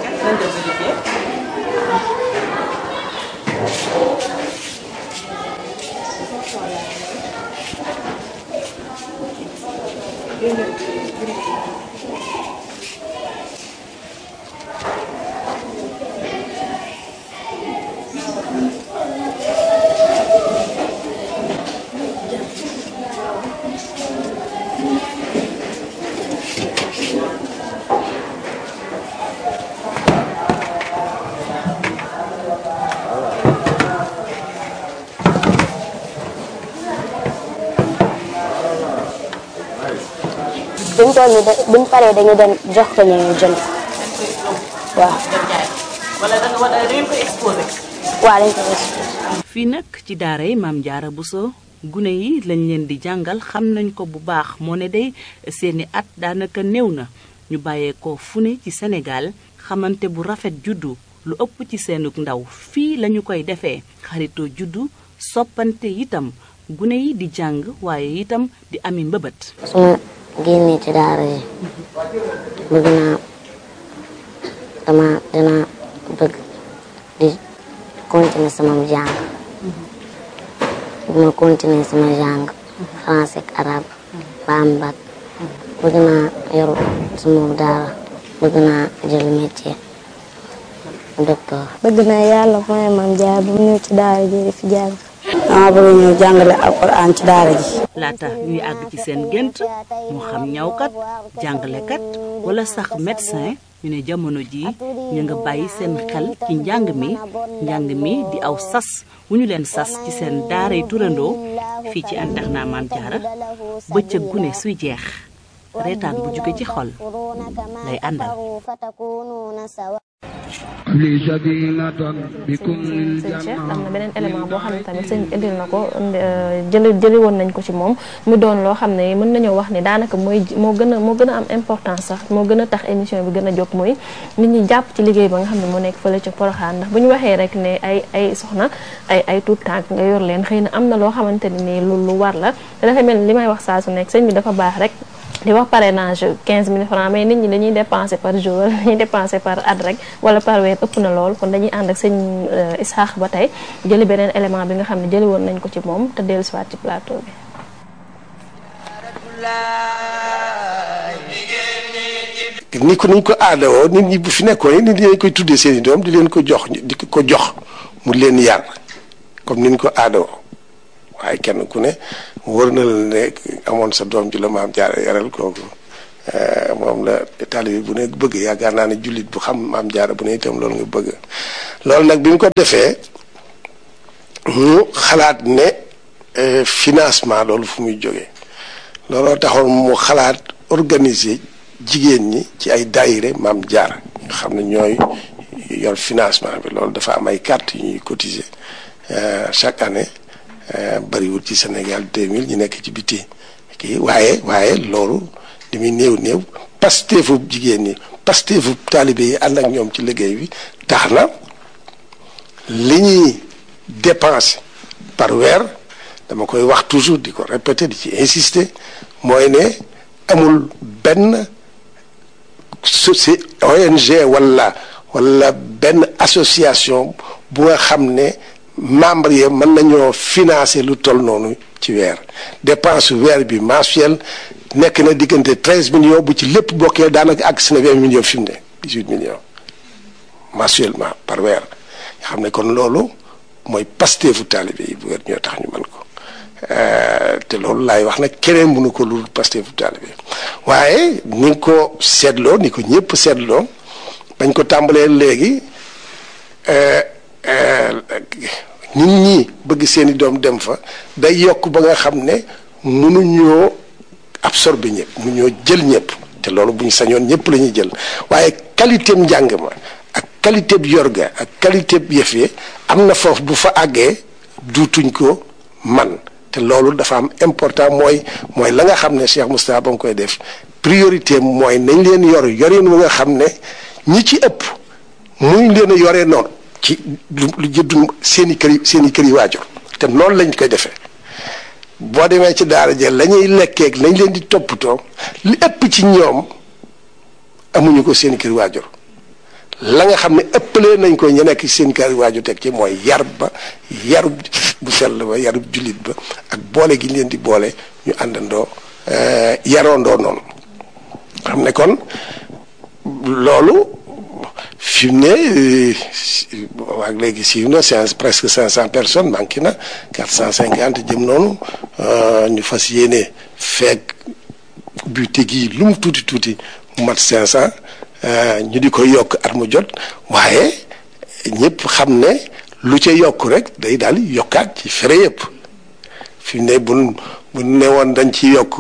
buñ toll nii da buñ paree dañu dem jox ko ñu ñu jënd waaw. wala da nga wala da ngeen koy exposé. waaw dañ koy exposé. fii nag ci daara yi maam Jaara Buso gune yi lañ leen di jàngal xam nañ ko bu baax moo ne day seeni at daanaka néew na ñu bàyyeekoo fu ne ci Sénégal xamante bu rafet juddu lu ëpp ci seenug ndaw fii lañu koy defee xaritoo juddu soppante itam gune yi di jàng waaye itam di ami mbëbët. su ma génnee ci daara yi bëgg naa dama dina bëgg di continuer sama jàng bëgg ma continuer sama jàng français ak arabe ba am bac bëgg naa yor sama daara bëgg naa jël métier docteur bëgg naa yàlla mooy maam jaar bu ñëw ci daara ji di fi jàng dama bëgg ñëw jàngale alquran ci daara ji laata ñuy àgg ci seen gént moo xam ñawkat jàngalekat wala sax médecin ñu ne jamono ji ñu nga bàyyi seen xel ci njàng mi njàng mi di aw sas wu ñu leen sas ci seen daaray turandoo fii ci internat Maam Jaara bëccëg gune suy jeex reetaan bu jóge ci xol lay àndal li sadinatan bikum lil sëñ Cheikh janna am na beneen élément boo xam ne tamit sëñ bi indil na ko jëli jëli woon nañ ko ci moom mu doon loo xam ne mën nañoo wax ni daanaka mooy moo gën a moo gën a am importance sax moo gën a tax émission bi gën a jóg mooy nit ñi jàpp ci liggéey ba nga xam ne moo nekk fële ca Poroxaan ndax bu ñu waxee rek ne ay ay soxna ay ay tuut tànk nga yor leen xëy na am na loo xamante ne nii lu lu war la te dafa mel ni li may wax saa su nekk sëñ bi dafa baax rek di wax parrainage 15 000 francs mais nit ñi dañuy dépenser par jour wala dañuy dépenser par at rek wala par weer ëpp na lool kon dañuy ànd ak sëñ Isaax ba tey jëli beneen élément bi nga xam ne jëli woon nañ ko ci moom te dellu siwaat ci plateau bi ni ko niñ ko aadawoo nit ñi bu fi nekkoon nit ñi dañ koy tuddee seen i doom di leen ko jox di ko jox mu leen yar comme niñ ko aadawoo waaye kenn ku ne wër na la ne amoon sa doom ji la maam jaara yaral kooku moom la taalibe bu ne bëgg yaakaar naa ne jullit bu xam maam jaara bu ne itam loolu nga bëgg loolu nag bi mu ko defee mu xalaat ne financement loolu fu muy jógee looloo taxoon mu xalaat organiser jigéen ñi ci ay daayire maam jaara nga xam ne ñooy yor financement bi loolu dafa am ay carte yu ñuy cotiser chaque année bariwul ci Sénégal 2000 ñu nekk ci biti kii waaye waaye loolu li muy néew néew pasteefu jigéen ñi pasteefu taalibe yi ànd ak ñoom ci liggéey bi tax na li ñuy dépenser par weer dama koy wax toujours di ko répéter di ci insister mooy ne amul benn soci ONG wala wala benn association bu nga xam ne membre yi mën nañoo financer lu toll noonu ci weer dépense weer bi mensuel nekk na diggante treize millions bu ci lépp bokkee daanaka àgg si na vingt millions fi mu ne dix huit millions mensuellement par weer nga xam ne kon loolu mooy pasteefu taalibe yi bu weer ñoo tax ñu mën ko te loolu laay wax nag keneen mënu ko lu pasteefu taalibe waaye ni nga ko seetloo ni ko ñëpp seetloo bañ ko tàmbalee léegi nit ñi bëgg seeni doom dem fa day yokk ba nga xam ne mënuñoo absorber ñëpp mënuñoo jël ñëpp te loolu bu ñu sañoon ñëpp la ñuy jël waaye qualité njàng ma ak qualité bi yorga ak qualité bi yëf yi am na foofu bu fa àggee duutuñ ko man te loolu dafa am important mooy mooy la nga xam ne Cheikh Moustapha ba mu koy def priorité mooy nañ leen yor yorin wu nga xam ne ñi ci ëpp muñ leen a yoree noonu ci lu lu jëddu seen i kër yi seen i kër yi waajur te noonu lañ koy defee boo demee ci daara ja la ñuy lekkeeg lañ leen di toppatoo li ëpp ci ñoom amuñu ko seen i kër waajur la nga xam ne ëppalee nañ ko ñu nekk seen kër waajur teg ci mooy yar ba yarub bu sell ba yarub jullit ba ak boole gi leen di boole ñu àndandoo yaroondoo noonu xam ne kon loolu fi mu ne waag léegi siiw na c'est presque cinq cent personnes manqué na quatre cent cinquante jëm noonu ñu fas yéene feeg bu tegi lu mu tuuti tuuti mu mat cinq cent ñu di ko yokk at mu jot waaye ñëpp xam ne lu ca yokk rek day daal yokkaat ci fere yëpp fi mu ne bu bu ne woon dañ ci yokk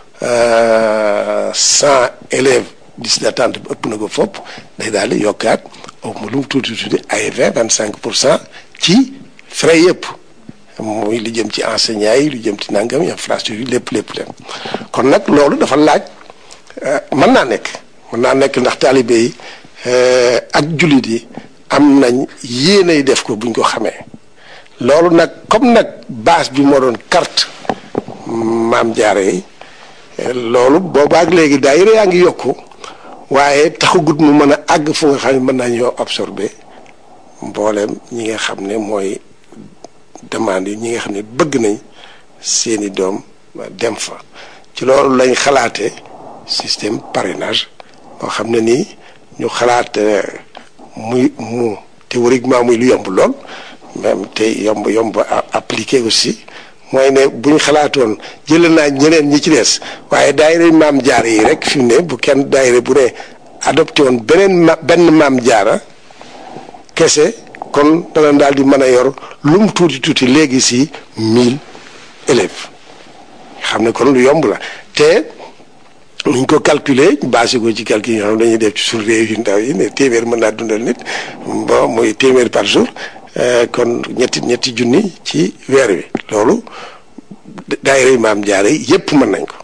cent élèves liste d'attente bi ëpp na ko fopp day daal di yokkaat au lu mu tuuti tuuti ay vingt vingt cinq pour cent ci frais yëpp muy li jëm ci enseignants yi lu jëm ci nangam infrastructure lépp lépp lépp kon nag loolu dafa laaj mën naa nekk mën naa nekk ndax taalibe yi ak jullit yi am nañ yéenay def ko buñ ko xamee loolu nag comme nag base bi moo doon carte maam jaare yi loolu boobaak léegi daayira yaa ngi yokku waaye taxagut mu mën a àgg fu nga xam ne mën nañoo absorber mbooleem ñi nga xam ne mooy demande yi ñi nga xam ne bëgg nañ seeni doom dem fa ci loolu lañ xalaate système parrainage boo xam ne nii ñu xalaat muy mu théoriquement muy lu yomb lool même te yomb yomb appliqué aussi mooy ne bu ñu xalaatoon jëlee naa ñeneen ñi ci des waaye daayira maam jaara yi rek fi mu ne bu kenn daayira bu ne adopté woon beneen ma benn maam jaara kese kon dana daal di mën a yor lu mu tuuti tuuti léegi si mille élèves xam ne kon lu yomb la te nuñ ko calculer basé ko ci calcul yoo xam dañuy def ci suñu réew yu ndaw yi ne téeméer mën naa dundal nit bon muy téeméer par jour kon ñetti ñetti junni ci weer wi loolu daayira maam jaare yépp mën nañ ko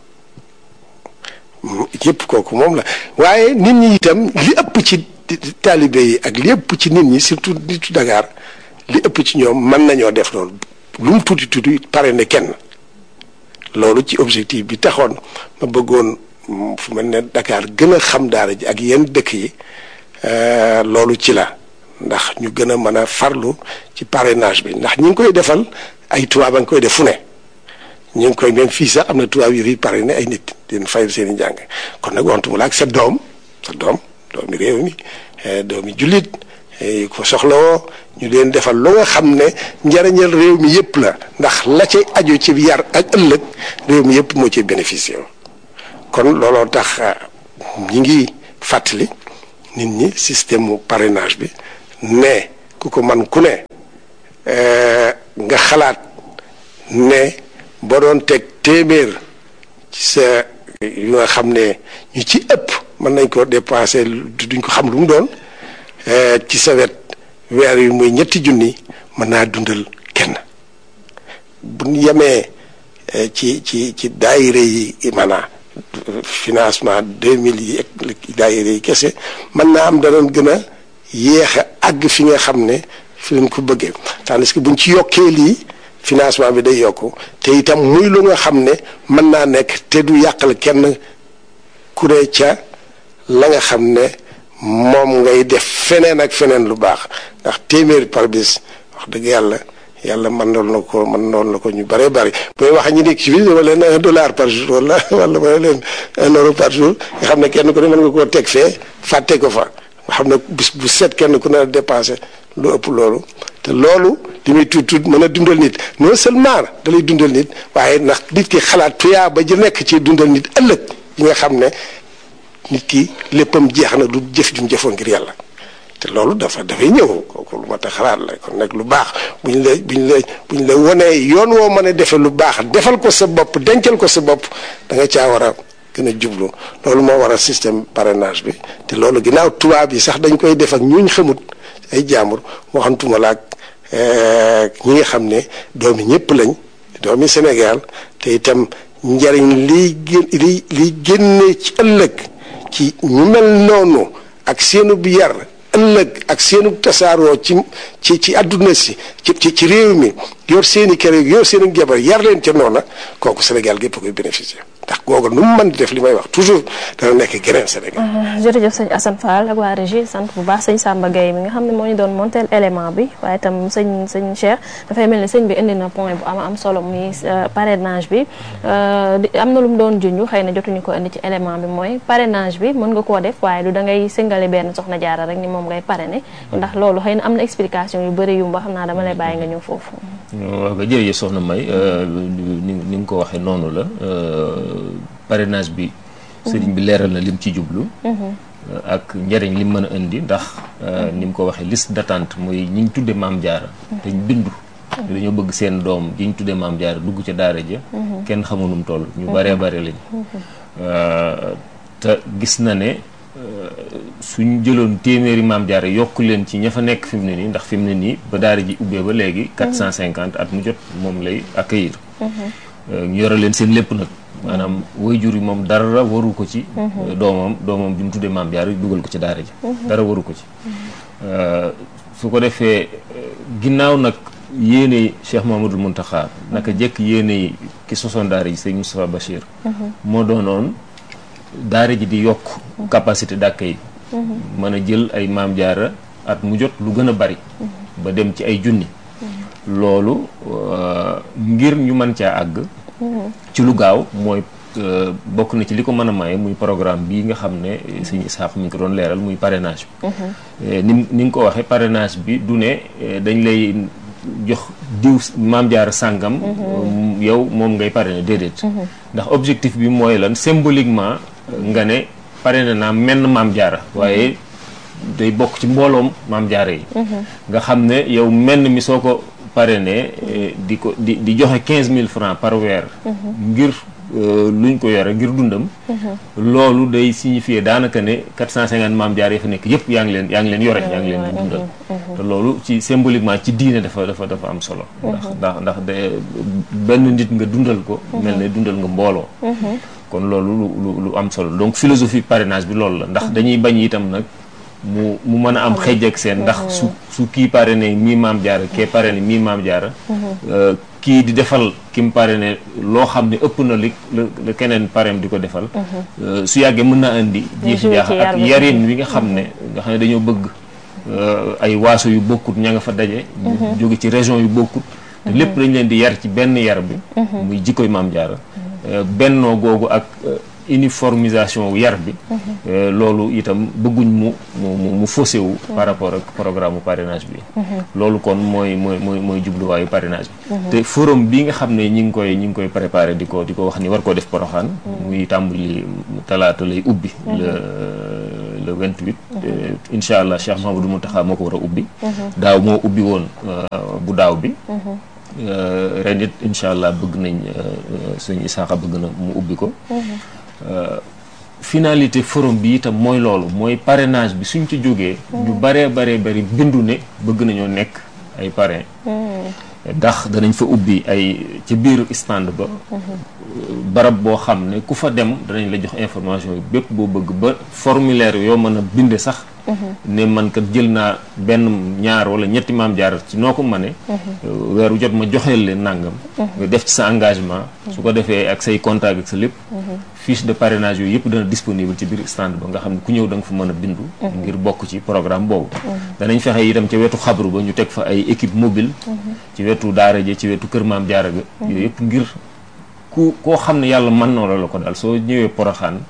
yépp kooku moom la waaye nit ñi itam li ëpp ci taalibe yi ak li ëpp ci nit ñi surtout nitu Dakar li ëpp ci ñoom mën nañoo def loolu lu mu tuuti tuuti pare ne kenn loolu ci objectif bi taxoon ma bëggoon fu mel ne Dakar gën a xam daara ji ak yenn dëkk yi loolu ci la ndax ñu gën a mën a farlu ci parrainage bi ndax ñi ngi koy defal ay tubaab a ngi koy def fu ne ñu ngi koy même fii sax am na tubaab yu fi parrainé ay nit di fayal seen i njàng kon nag waxtu mu la ak sa doom sa doom doomi réew mi doomi jullit yu ko soxlawoo ñu leen defal lu nga xam ne njariñal réew mi yëpp la ndax la ci aju ci yar ak ëllëg réew mi yëpp moo ci bénéficié kon looloo tax ñi ngi fàttali nit ñi système mu parrainage bi ne ku ko man ku ne nga xalaat ne boo doon teg téeméer ci sa yu nga xam ne ñu ci ëpp mën nañ ko dépensé duñ ko xam lu mu doon ci sa wet weer yu muy ñetti junni mën naa dundal kenn bu ñu yemee ci ci ci daayire yi maanaam financement deux mille yi ak daayire yi kese mën naa am danoon gën a yéex a àgg fi nga xam ne fi leen ko bëggee tandis que buñ ci yokkee lii financement bi day yokku te itam muy lu nga xam ne mën naa nekk te du yàqal kenn kuré ca la nga xam ne moom ngay def feneen ak feneen lu baax ndax téeméeri par bis wax dëgg yàlla yàlla mën noon na ko mën noon na ko ñu bëree bëri booy wax ñi nekk ci biir dama leen un dollar par jour wala wala ma leen un euro par jour nga xam ne kenn ku ne mën nga koo teg fee fàtte ko fa nga xam ne bis bu set kenn ku ne dépensé lu ëpp loolu te loolu li muy tuut tuut mën a dundal nit non seulement da lay dundal nit waaye ndax nit ki xalaat tuyaa ba ji nekk ci dundal nit ëllëg yi nga xam ne nit ki léppam jeex na du jëf jum jëfoon ngir yàlla te loolu dafa dafay ñëw kooku lu mat a xalaat la kon nag lu baax bu ñu la bu ñu la bu ñu la wonee yoon woo mën a defee lu baax defal ko sa bopp dencal ko sa bopp da nga caa war a gën a jublu loolu moo war a système parrainage bi te loolu ginnaaw tubaab yi sax dañ koy def ak ñuñ xamut ay jaambur waxantuma la ak ñi nga xam ne doomi ñëpp lañ doomi Sénégal te itam njariñ liy gén li liy génne ci ëllëg ci ñu mel noonu ak seenu bi yar ëllëg ak seenu tasaaroo ci ci ci àdduna si ci ci ci réew mi yor seeni kër yor seeni jabar yar leen ca noona kooku Sénégal gépp koy bénéficier ndax googu nu mu mën di def li may wax toujours dana nekk geneen Sénégal. jërëjëf sëñ Assane Fall ak waa régie sant bu baax sëñ Samba Gueye mi nga xam ne moo ñu doon montel élément bi waaye itam sëñ sëñ Cheikh dafay mel ni sëñ bi indi na point bu am am solo muy parrainage bi am na lu mu doon junj xëy na jotuñu ko indi ci élément bi mooy parrainage bi mën nga koo def waaye du da ngay singale benn soxna jaara rek ni moom ngay parrainer ndax loolu xëy na am na explication yu bëri yu mu ba xam naa dama lay bàyyi nga ñëw foofu. waaw nga jërëjëf soxna May ni ni nga ko waxee noonu la parrainage bi sëriñ bi leeral na lim ci jublu ak njëriñ lim mën a indi ndax ni mu ko waxee liste d'attente mooy ñi ñu tudde maam jaara te ñu bindu dañoo bëgg seen doom ji ñu tudde maam jaara dugg ca daara ja kenn xamu nu mu toll ñu baree bare lañ te gis na ne suñ jëloon téeméeri maam jaara yokk leen ci ña fa nekk fi mu ne nii ndax fi mu ne nii ba daara ji ubbee ba léegi 450 at mu jot moom lay accueillir ñu yore leen seen lépp nag maanaam waajur yi moom dara waru ko ci doomam doomam bi mu tuddee maam jaara dugal ko ci daara ji dara waru ko ci su ko defee ginnaaw nag yéene Cheikh Mamadou Muntaxa naka jekk yéene yi ki sosoon daara ji sëñ Moustapha Bachir moo doonoon daara ji di yokk capacité d'accueil mën a jël ay maam jaara at mu jot lu gën a bari ba dem ci ay junni loolu ngir ñu mën caa àgg ci lu gaaw mooy bokk na ci li ko mën a maye muy programme bii nga xam ne sëñ Isaax mi ngi ko doon leeral muy parrainage bi ni ni nga ko waxee parrainage bi du ne dañ lay jox diw maam jaara sàngam yow moom ngay parrainer déedéet ndax objectif bi mooy lan symboliquement nga ne parrainé naa menn maam jaara waaye day bokk ci mbooloom maam jaara yi nga xam ne yow menn mi soo ko parrainé di ko di di joxe quinze mille francs par weer ngir luñ ko yore ngir dundam loolu day signifier daanaka ne quatre cent cinquante maam jaar yi fa nekk yëpp yaa ngi leen yaa ngi leen yore yaa ngi leen di dundal te loolu ci symboliquement ci diine dafa dafa dafa am solo ndax ndax ndax de benn nit nga dundal ko mel ne dundal nga mbooloo kon loolu lu lu am solo donc philosophie parrainage bi loolu la ndax dañuy bañ itam nag mu mu mën a am xëj ak seen ndax su su kii parrainé mii maam jaara kee parrainé mii maam jaara kii di defal ki mu parrainé loo xam ne ëpp na li la keneen parrain di ko defal su yàggee mën naa indi jiixi jaax ak yarin wi nga xam ne nga xam ne dañoo bëgg ay waaso yu bokkut ña nga fa daje jóge ci région yu bokkut te lépp dañ leen di yar ci benn yar bi muy jikkoy maam jaara bennoo googu ak uniformisation yar bi loolu itam bëgguñ mu mu mu faussé wu par rapport ak programme mu parrainage bi loolu kon mooy mooy mooy mooy jubluwaayu parrainage bi te forum bi nga xam ne ñi ngi koy ñi ngi koy préparé di ko di ko wax ni war koo def poroxaan muy tàmbali talaata lay ubbi le le 28 incha allah Cheikh Mahamadou Mountakha moo ko war a ubbi daaw moo ubbi woon bu daaw bi ren it incha allah bëgg nañ suñu isaaxa bëgg na mu ubbi ko finalité forum bi itam mooy loolu mooy parrainage bi suñ ci jógee ñu baree baree bari bindu ne bëgg nañoo nekk ay parrain ndax danañ fa ubbi ay ci biir stand ba barab boo xam ne ku fa dem danañ la jox information yi bépp boo bëgg ba formulaire yoo mën a binde sax ne man kat jël naa benn ñaar wala ñetti maam jaar ci noo ko mëne weeru jot ma joxeel leen nàngam nga def ci sa engagement su ko defee ak say contact ak sa lépp fiche de parrainage yooyu yëpp dana disponible ci biir stand ba nga xam ne ku ñëw da nga fa mën a bindu ngir bokk ci programme boobu danañ fexe itam ca wetu xabru ba ñu teg fa ay équipe mobile ci wetu daara ja ci wetu kër maam jaara ga yooyu yëpp ngir ku koo xam ne yàlla mën na la ko daal soo ñëwee poroxaan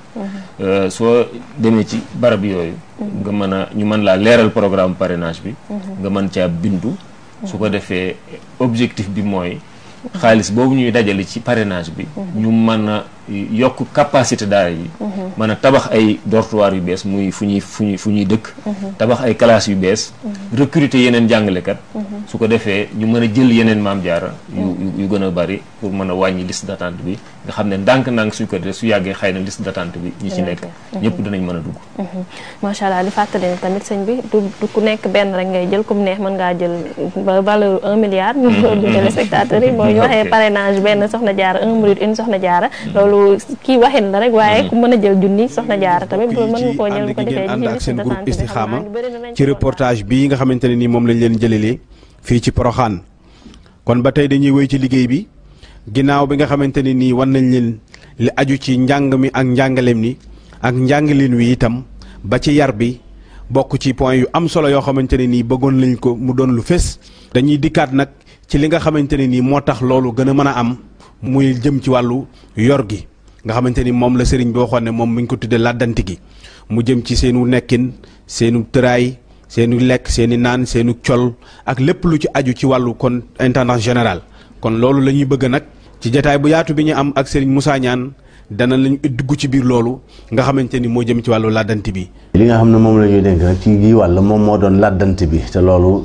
soo demee ci barab yooyu nga mën a ñu mën laa leeral programme parrainage bi nga mën caa bindu su ko defee objectif bi mooy xaalis boobu ñuy dajale ci parrainage bi ñu mën a yokk capacité daara yi mën a tabax ay dortoir yu bees muy fu ñuy fu ñuy fu ñuy dëkk tabax ay classes yu bees recruter yeneen jàngalekat su ko defee ñu mën a jël yeneen maam jaara yu yu gën a bari pour mën a wàññi liste d'attente bi nga xam ne ndànk-ndànk suñ ko defee su yàggee xëy na liste d'attente bi ñi ci nekk ñëpp dinañ mën a dugg macha allah di fàttali ne tamit sëñ bi du du ku nekk benn rek ngay jël comme neex mën ngaa jël valeur un milliard ñu ko du téléspectateurs yi boo ñu waxee parrainage benn soxna jaara un minute une soxna jaara loolu kii waxin la rek waaye ku mën a jël junni soxna jaara tamit mën nga koo jël bu ko defee ànd ak seen groupe Istikhama ci reportage bii nga xamante ne nii moom lañ leen jëlelee fii ci Poroxaan kon ba tey dañuy wéy ci liggéey bi ginnaaw bi nga xamante ne nii wan nañ leen li aju ci njàng mi ak njàngaleem ni ak njàngaleen wi itam ba ci yar bi bokk ci point yu am solo yoo xamante ne nii bëggoon lañ ko mu doon lu fés dañuy dikkaat nag ci li nga xamante ne nii moo tax loolu gën a mën a am muy jëm ci wàllu yor gi nga xamante ni moom la sëriñ bi waxoon ne moom mi ngi ko tuddee làddanti gi mu jëm ci seenu nekkin seenu tëraay seenu lekk seeni naan seenu col ak lépp lu ci aju ci wàllu kon intendant général kon loolu la ñuy bëgg nag ci jataay bu yaatu bi ñu am ak sëriñ Moussa Niane dana lañu dugg ci biir loolu nga xamante ni moo jëm ci wàllu làddanti bi li nga xam ne moom la ñuy dénk rek ci gi wàll moom moo doon làddanti bi te loolu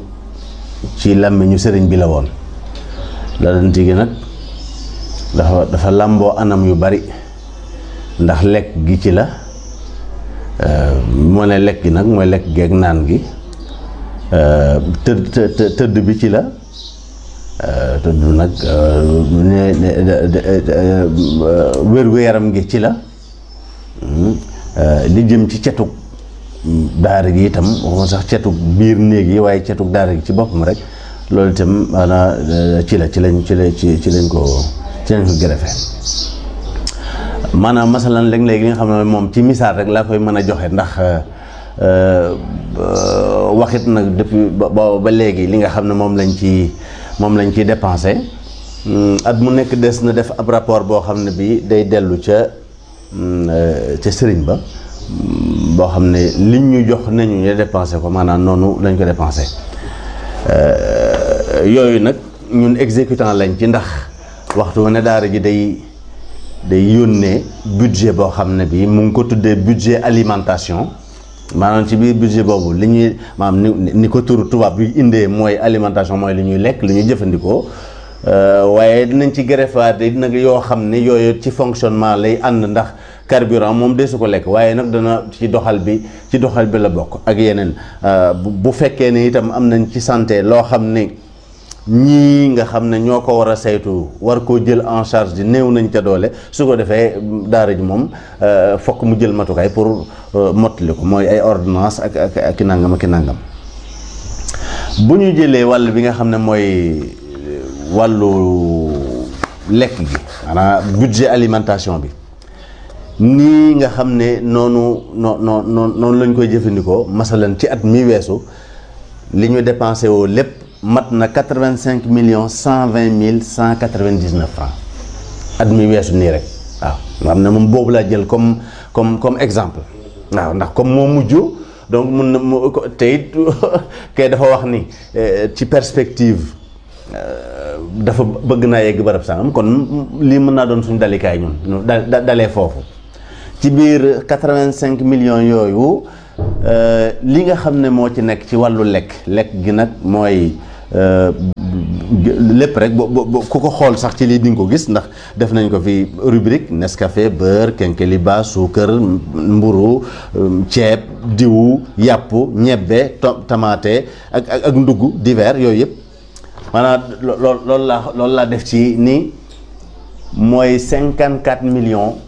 ci làmmiñu sëriñ bi la woon làddanti gi nag dafa dafa làmboo anam yu bari ndax lekk gi ci la moo ne lekk gi nag mooy lekk geeg naan gi tëdd tëdd bi ci la tëdd nag wér-gu-yaram gi ci la li jëm ci cetug daara gi itam waxuma sax cetug biir néeg yi waaye cetug daara gi ci boppam rek loolu itam maanaam ci la ci lañ ci la ci ci lañ ko ci lañ ko gërëfe maanaam masalan léeg-léeg li nga xam ne moom ci misaal rek laa koy mën a joxe ndax waxit nag depuis ba ba léegi li nga xam ne moom lañ ci moom lañ ciy dépensé at mu nekk des na def ab rapport boo xam ne bi day dellu ca ca sëriñ ba boo xam ne liñ ñu jox nañu ñu dépensé ko maanaam noonu lañ ko dépensé yooyu nag ñun exécutant lañ ci ndax waxtu ne daara ji day day yónnee budget boo xam ne bi mu ngi ko tuddee budget alimentation maanaam ci biir budget boobu li ñuy maanaam ni ni ko turu tubaab bi indee mooy alimentation mooy li ñuy lekk li ñuy jëfandikoo waaye dinañ ci greffaat nag yoo xam ne yooyu ci fonctionnement lay ànd ndax carburant moom desu ko lekk waaye nag dana ci doxal bi ci doxal bi la bokk ak yeneen bu fekkee ne itam am nañ ci santé loo xam ne ñii nga xam ne ñoo ko war a saytu war koo jël en charge di néew nañ ca doole su ko defee daara ji moom fokk mu jël matukaay pour mottali ko mooy ay ordonnance ak ak ak i nangam ak i nangam bu ñu jëlee wàll bi nga xam ne mooy wàllu lekk gi maanaam budget alimentation bi nii nga xam ne noonu noo noo noonu lañ koy jëfandikoo masalan ci at mi weesu li ñu dépensé woo lépp mat na quatre-vingt-cinq millions cent vingt mille cent quatre-vingt-dix-neuf francs at mi weesu nii rek waaw nga xam ne moom boobu laa jël comme comme comme exemple waaw ndax comme moo mujj donc mun na mu te it kay dafa wax ni ci perspective dafa bëgg naa yegg barab sangam kon lii mën naa doon suñu dalikaay ñun ñu da dalee foofu ci biir 85 millions yooyu li nga xam ne moo ci nekk ci wàllu lekk lekk gi nag mooy lépp rek bo ku ko xool sax ci lii di nga ko gis ndax def nañ ko fi rubrique Nescafé beurre kenkeliba suukar mburu ceeb diwu yàpp ñebbe tamaate ak ak ak ndugg divers yooyu yëpp maanaam lool loolu laa loolu laa def ci ni mooy 54 millions